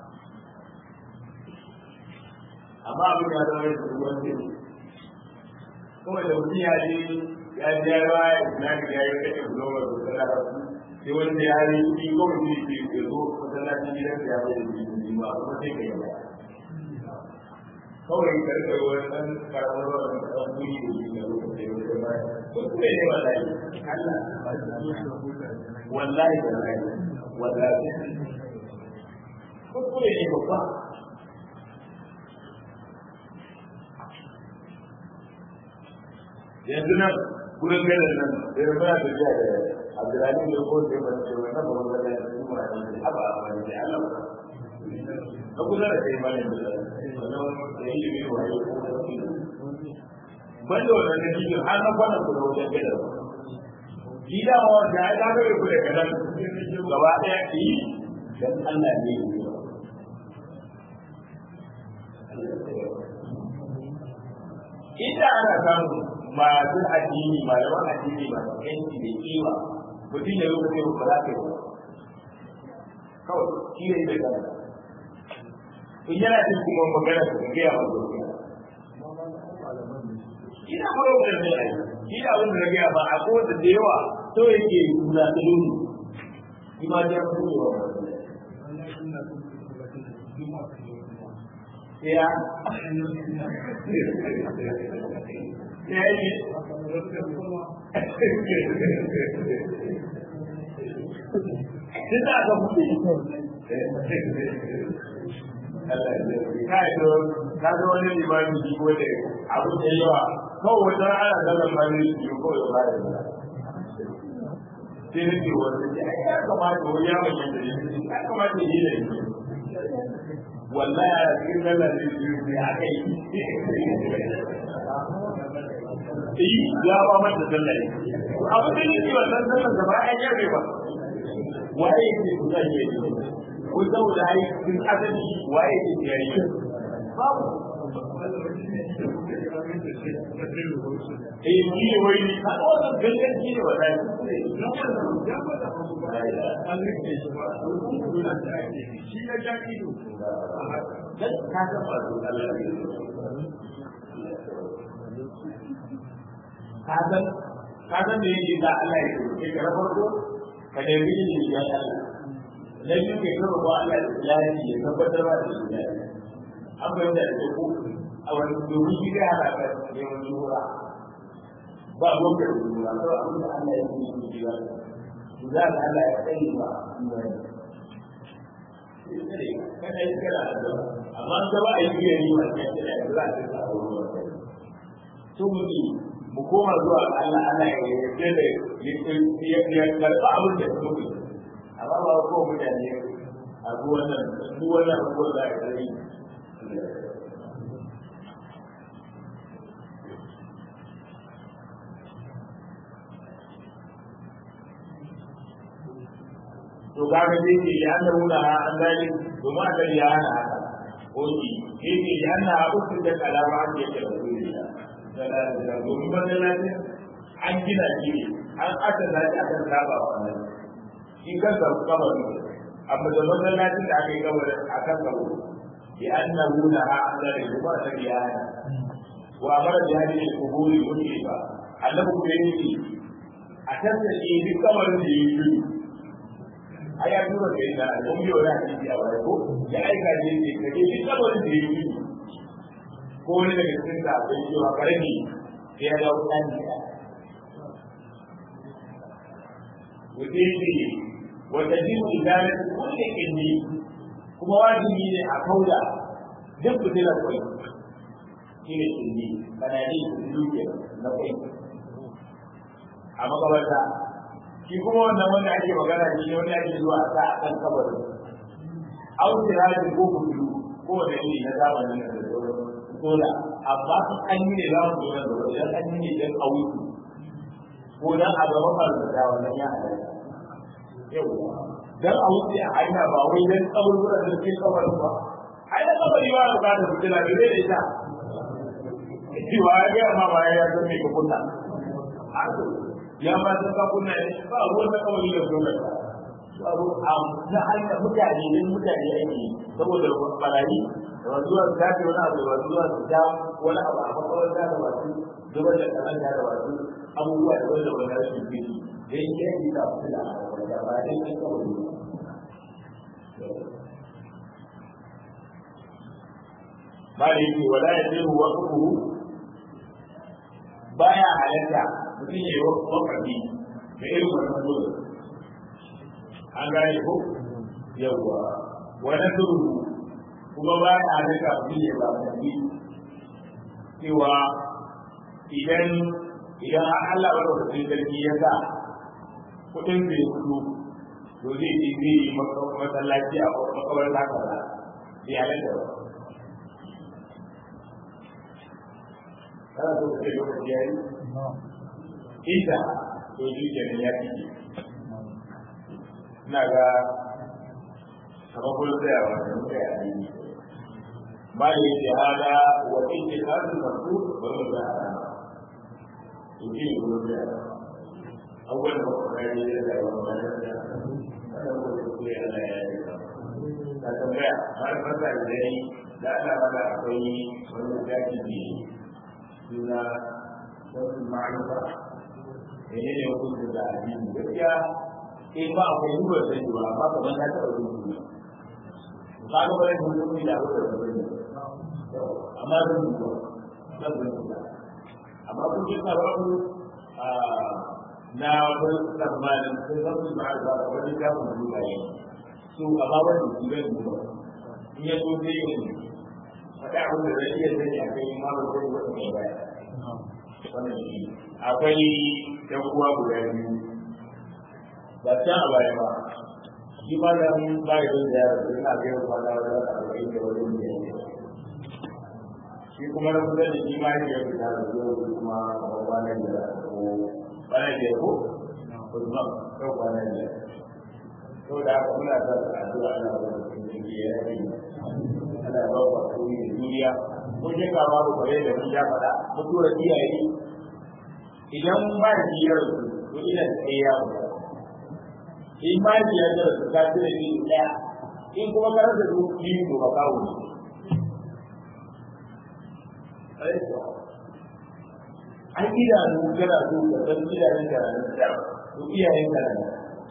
amma abin ya zama da ruwan zai kawai da mutum ya je ya je ya ba ya na ga ya yi kashe guloma da tsara sai wanda ya yi shi kawai zai ce ya zo masallacin gidan ya bai da jini ba kuma sai ka yi ba kawai karkar wani ɗan karamar wani ɗan kuri da shi na lokacin da ya ba kuskure ne wallahi Allah wallahi wallahi wallahi kuskure ne babba yanzu nan gurin gadon nan da ya fara tafiya da Abdulrahman da ko da ban ce wannan ba wanda ya yi kuma da haba wani da Allah na kusa da kai bane da wannan da yi ne wa yau ko da shi banda wannan da shi har na kwana ku da wajen gadon gida wa da ya ga ku da gadon gaba daya ki dan Allah ne Ita ana samu masu addini malaman addini masu yanki da kiwa mutum ya rubuta yau ba za ka yi ba kawai shi ne da gana in yana cin kuma magana su ga gaya wa gaskiya ina fara da ne ai shi da abin da na gaya ba a kowace da yawa to yake kula da duni shi ma ya fi yawa ya ya yi Kita akan bukti. Kai to ka ga wani limami shi ko da abu da yawa kawai wata ana ganin mani shi ko ya ba da sai ne wanda ya ya kamata wani ya mai yanda ya kamata yi da shi wallahi a cikin sallar da shi ne aka yi yi ya ba mata sallar abu da yake wannan sallar da ba ya yarda ba waye ke ku zan yi ko saboda ai cikin asali waye ke yari babu eh ni ne wai ni ka wannan gangan shi ne wallahi shi ya ja ido dan ka ga ba Allah ka san ka san me yake da Allah ya ce ka farko ka nemi ilimi ya Allah na biyu kai karo ba Allah da ilahi ya tabbatar ba da shi an bayyana da ku a wani domin shi ya hada ka neman shura ba gobe da shura to abin da Allah ya yi shi ya za ka Allah ya tsaye ba kada yi kana da amma ka ba a yi yari ba sai da za ka samu ruwa to mutum mu koma zuwa ga Allah Allah ya yarda da ya ya karɓa abin da suke amma ba ko mutane a duk wannan duk wannan abubuwan da aka yi to kaga dai ke ya da wuna an gani domin aka ya hana haka oki ke ke ya hana abu da kalama an yake da duniya domin masallacin an gina shi ne an aka zaci akan saba wa nan shi kansa kabari amma da masallacin da aka yi kabarin a kan kabo bi annahu la ha'ala li kuma ta biyana wa amara bi hadhihi al-quburi mutlifa annabi ku yi a tantance duk kabarin da yi shi a ya tura da ina mun biyo da hadisi a baya ko ya aika ne ne kaje duk kabarin da yi shi ko wani daga cikin da bai cewa karami sai ya dawo ɗan gida. Wuce wata jimu idanun kulle kinni kuma wajibi ne a kauda duk fitilar kwai shi ne kinni kanani duke na kwai a makabarta shi kuma wannan wanda ake magana shi ne wanda ake zuwa a sa a kan kabarin autirajin ko kudu ko wanda ne na zamanin da sauran sola amma sun an yi ne za mu zo nan gaba idan an yi ne don a wuce ko dan a gaba ba da wannan ya halatta yawa dan a wuce a hanya ba wai dan tsawon wurin da ke kawar ba ai da kawai ba da bukatar fitila da zai da ita cewa ya ga ma ba ya san me ka kunna ya ma san ka kunna ne ba ruwan da kawai da dole babu na hanyar mutane ne mutane ake saboda barayi da zuwa su tafi wani abu da zuwa su ta wani abu a makaranta da wasu zuba da kalanta da wasu abubuwa da wanda wani rashin fili da yin yanki da su da wanda ba dai kan kawai ba da yake wala ya zai ruwa kuku baya halatta mutum ya yi wakafi da irin wannan dole an gane ko yawwa wani turu kuma ba ya halatta mutum ya ba kafi cewa idan idan Allah ba da sarki ya sa kudin da ya fito to zai yi zai yi masallaci a makawar zakara bai halatta ba kana so ka ce lokaci ya yi inda to shi kenan ya fi ina ga kamar kullum da yawa da muka yi addini ba da yake hada wa inda kasu masu ba mu da hada to shi ne kullum da yawa abubuwan da muka kare da yawa ba da yawa kada mu da kuke Allah ya yi ka tambaya har fasa da dai da Allah ba da akwai wani zaki ne suna wasu ma'aikata ne ne hukuncin da addini gaskiya in ba akwai duba sai ba amma kamar ta taɓa rubutu ba ga bare mun mun da ko da bare amma zan duba zan duba amma kun ji tsara ku a na wani tsammanin sai zan su ba da wani da mun duba yi su amma wani su ga duba in ya so sai yin faɗa abin da zai iya sani a kai ma ba zai wani mai baya wannan shi akwai ɗan uwa guda biyu ba can a baya ba shi ma da ba ya zai ziyara da ina ga yau kwana da arba'in da wani ne shi kuma na kusa da shi ma ya yi fita da zuwa kuma kamar kwana da ko kwana da ko kuma kau kwana da to da haka muna sa da addu'a ana da cikin ya yi ana ba ku hakuri da juriya ko je ka babu bare da mun ya faɗa mutuwar iyaye idan ba da biyar su to ina da kai ya faɗa in ma biyar da su ka ce ni ɗaya in kuma ka rasa su biyu to ba kawo ne an idanu kana so ka san idanun ka nan da to iyayen ka nan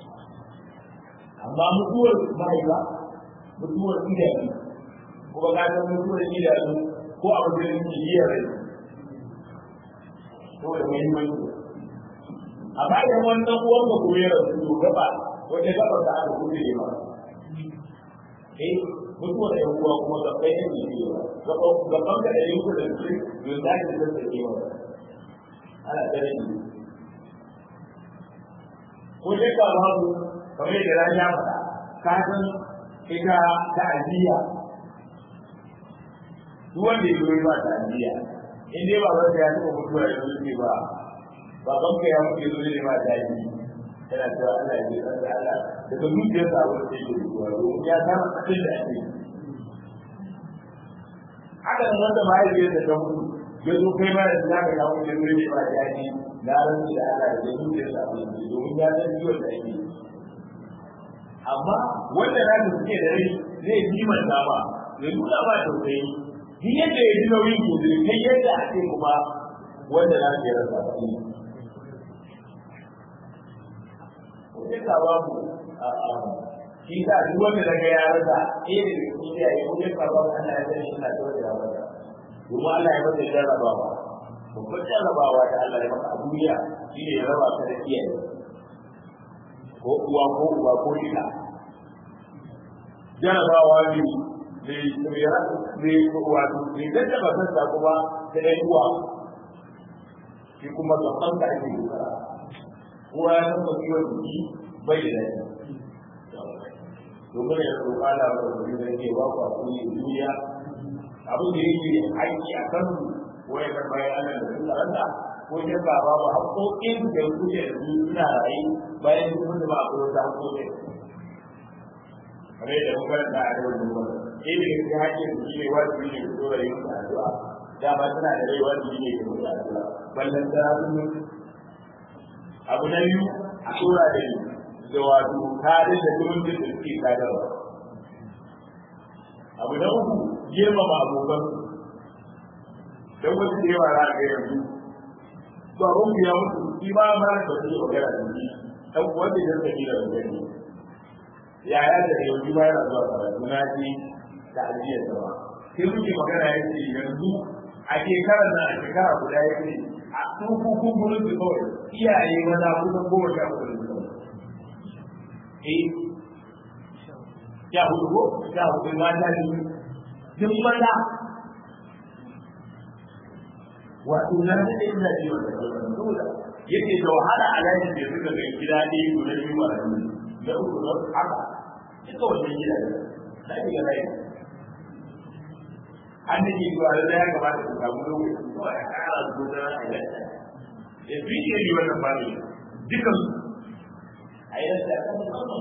amma mutuwar mahaifa mutuwar idanu kuma ka san mutuwar idanu ko abu da yake yi rai ko da muhimmanci a bayan wannan uwan ka kuma ya rasu to gaba wata gaba da aka kuɗe ne ba eh mutuwar da uwa kuma ga kai ne ne ba ga bangare da yake da shi don da ke da take ba ana tare da ko dai ka ba mu kamar da ran ya faɗa ka san ita ta ajiya duk wanda ya zo ba ta ajiya in dai ba ba ya taɓa mutuwa ya zo ne ba baban ka ya mutu zo ne ba ta yi yana cewa Allah ya ji Allah daga zuciyar sa abin da yake zuwa domin ya san abin da ake haka nan wanda mahaifiyar da ta mutu ya zo kai ma da za ka kawo da ne ba ta yi na rantsi da Allah da zuciyar sa abin da domin ya san ciwon da ake amma wanda na da suke da rai zai kimanta ba ya nuna ba tausayi shi yadda ya ji nauyin gobe kai yadda ake kuma wanda na ke rasa shi sai ka ba mu shi sa duk wanda daga ya rasa eh da shi ya yi ko ka ba Allah ya sani ina da wanda ya rasa kuma Allah ya masa jarrabawa babban jarrabawa da Allah ya maka a duniya shi ne ya raba ka da iyaye ko uwa ko uwa ko ita jarrabawa ne ne ne wato ne da ta ba ta kuma da ɗan uwa shi kuma gaban da ake duka kowa ya san ciwon jiki bai da daɗi domin ya roƙa da wani da ke ba ku hakuri da duniya abin da yake haƙƙi a kan waya kan bayan Allah da sun karanta ko ke ba ba ba haƙoƙin da kuke da su suna rayu bayan sun mutu ba a kuma ta haƙoƙin kamar yadda muka ranta a da wani wani ɗaya daga cikin haƙƙin su shi ne wajibi ne ku dora yin addu'a dama suna da rai wajibi ne ku dora addu'a ballan da sun abu na biyu a tura da ni da wato kare da zumuncin da suke sadarwa abu na uku girmama abokan don wasu da yawa za a ga yanzu to abin ku ya mutu shi ba ma da su magana da shi dan wanda ya sani da gani ya ya da yanzu ba yana zuwa karatu na ji da ajiyar sa ba sai muke magana ya ce yanzu a shekarar nan a shekara guda ya ce a tsufu kumburin su kawai iyaye maza kusan goma sha uku da su eh sha hudu ko sha hudu mata ne duk maza wato na da ina ji wannan dole yake da wahala a layin da suka ga gida ne guda biyu ba da uku da haka duka wannan gida ne da ga layin an da ke zuwa da ya kamata ku samu lokaci ko a kara su da a yi ya fi ke yi wannan fami dukan a yi da kan musamman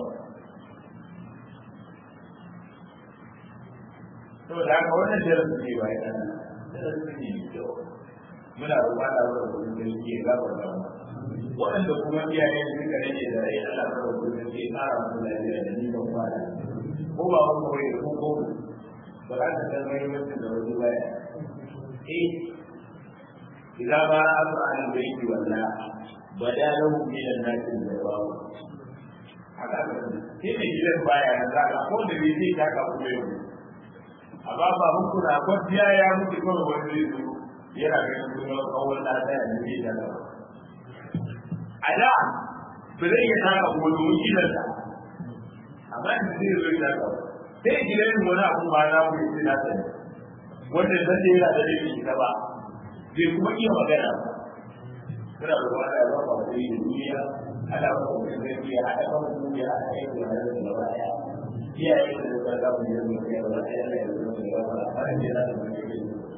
saboda haka wannan darasin ne ba ya darasin ne mai kyau muna roƙon Allah wa rabbul sarki ya gafarta mu waɗanda kuma iyaye suka rage da rai Allah wa rabbul sarki ya ƙara mu lafiya da ni ban fara ko ba mu koyi ko ko ba za ka san mai mutum da wani baya eh idan ba asu an baiti walla bada lahu min an-nas al-jawab haka ke ne gidan baya na zaka ko da bai sai ka ka kuma yau amma ba mun kuna kwanciya ya mutu kawai wani zai zo yana ganin kuma kawai da ta yi ne da ba a da ba zai iya taka kuma domin gidan ta amma in zai zo ya taka sai gidan wani abu ba na mu yi na sani wanda zan da yana da laifi ta ba zai kuma iya magana ba suna da wani ya zama ba da duniya ana ba ku da zai iya haɗa kan duniya a kai da wani da gaba ɗaya iyaye da zai ga mu yanzu ya ba ɗaya da yanzu da gaba ɗaya har da yana da wani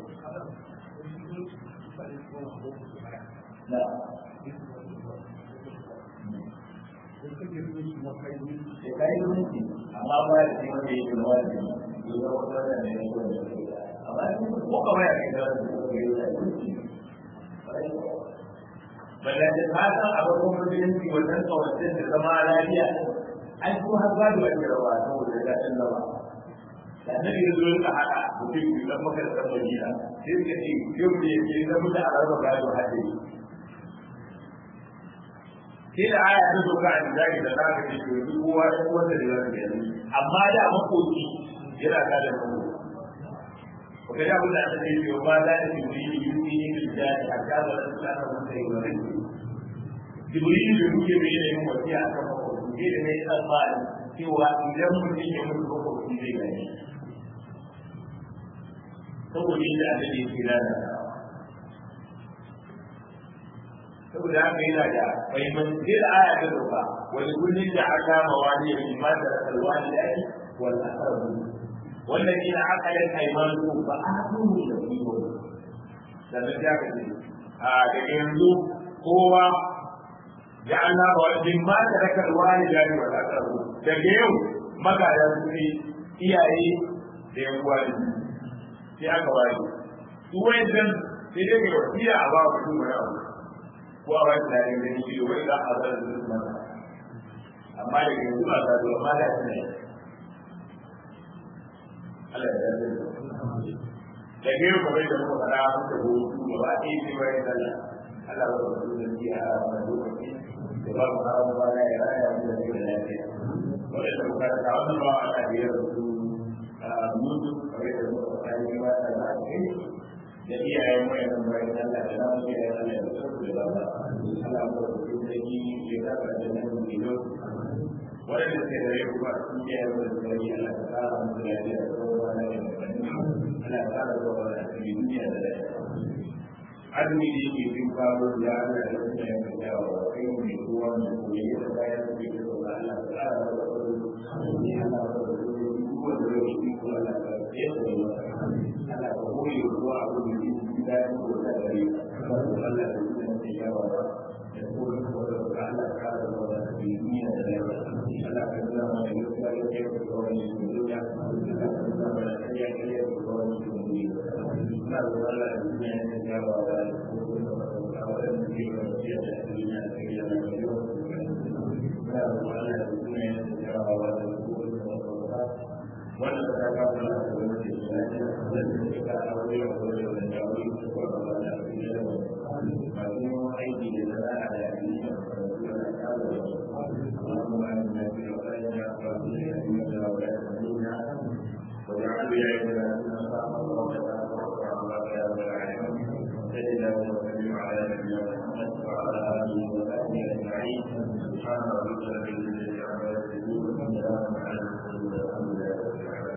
na kai zumunci amma ba da shi wanda yake da wani yi ga wata da ne ko da amma ko kawai a kai da wani Bala da ta san abin musulunci wannan kawancin da zama lafiya an kuma har gado a kirawa saboda ya ɗan zama. Da annabi ya zo ka haɗa mutum biyu dan maka da ɗan Madina sai suka ce yau ne ke zama da araba gado haɗe sai da aya ta doka a jari da za ka ce to duk kowa ɗan wanda da zaka yi amma da makoki yana kada mu ko ga abin da aka ce to ba za ta yi yi yi yi bil jari a ka ba da ta mun sai wa rai jibril da muke bai da yin wasiya a kan makoki da ne tsammani cewa idan mutum ya mutu makoki zai gani saboda yadda annabi ya kira da saboda haka yana da mahimmanci da aya ta doka wani kullum da aka mawani ya fi mata da kalwani da ake wal asabu wannan ina aka yi kaimanu ba a kuma da kiwo sannan ya ka ce a daga yanzu kowa ya Allah ba wani ma da raka alwani da ake wal asabu daga yau magada su ne iyaye da yan uwa da sai aka ware su wayan sai dai ga wasiya a ba mutum wani abu ko a wani tare da ni shi wai za a zara da su mata amma da ke zuwa ta zuwa ma da shi Allah ya yarda da ke yau kamar da muka faɗa mun da hutu da ba a yi shi wani sallah Allah ba su da shi a wannan lokaci da ba mu hawa ba na ya raya mu da da lafiya wanda da muka ta wannan ba ana da yau su mutu kamar da muka faɗa ni ba ta da shi da iyayen wayan bayan Allah da namu iyayen Allah da su da ba Allah ba su da shi ya da da nan ido wanda ke da yau ba su iyayen da su yi Allah ta fara mu da ya da kowa na da Allah ta fara da kowa da duniya da azumi da yake bin faru da Allah da su da ya dawo kai mu ne kowa ne ko ya da bayan su da Allah ta fara da kowa ni Allah ba da kowa da shi ko Allah ta ya da Allah ka koyi ruwa abu da ke da ya ko da gari Allah da يقول على هذا الوضع في دين على كلام يذكر يكيف القول الدنيا على كلام لا يكيف القول الدنيا ما هو على الدنيا يجاب على الأولى في وصية الدنيا في اليوم ما هو على الدنيا يجاب على الأولى ولا تتكلم عن الدنيا التي كان أولى وأولى والجاوي وأولى aiki da zama a da yanzu اللهم انا في اوطاننا واغفر لنا ذنوبنا واجعل ولايتنا في من خافك واتقاك واتبعك يا رب العالمين صل اللهم وسلم على نبينا محمد وعلى اله وصحبه اجمعين سبحان ربك رب العزه عما يصفون وسلام على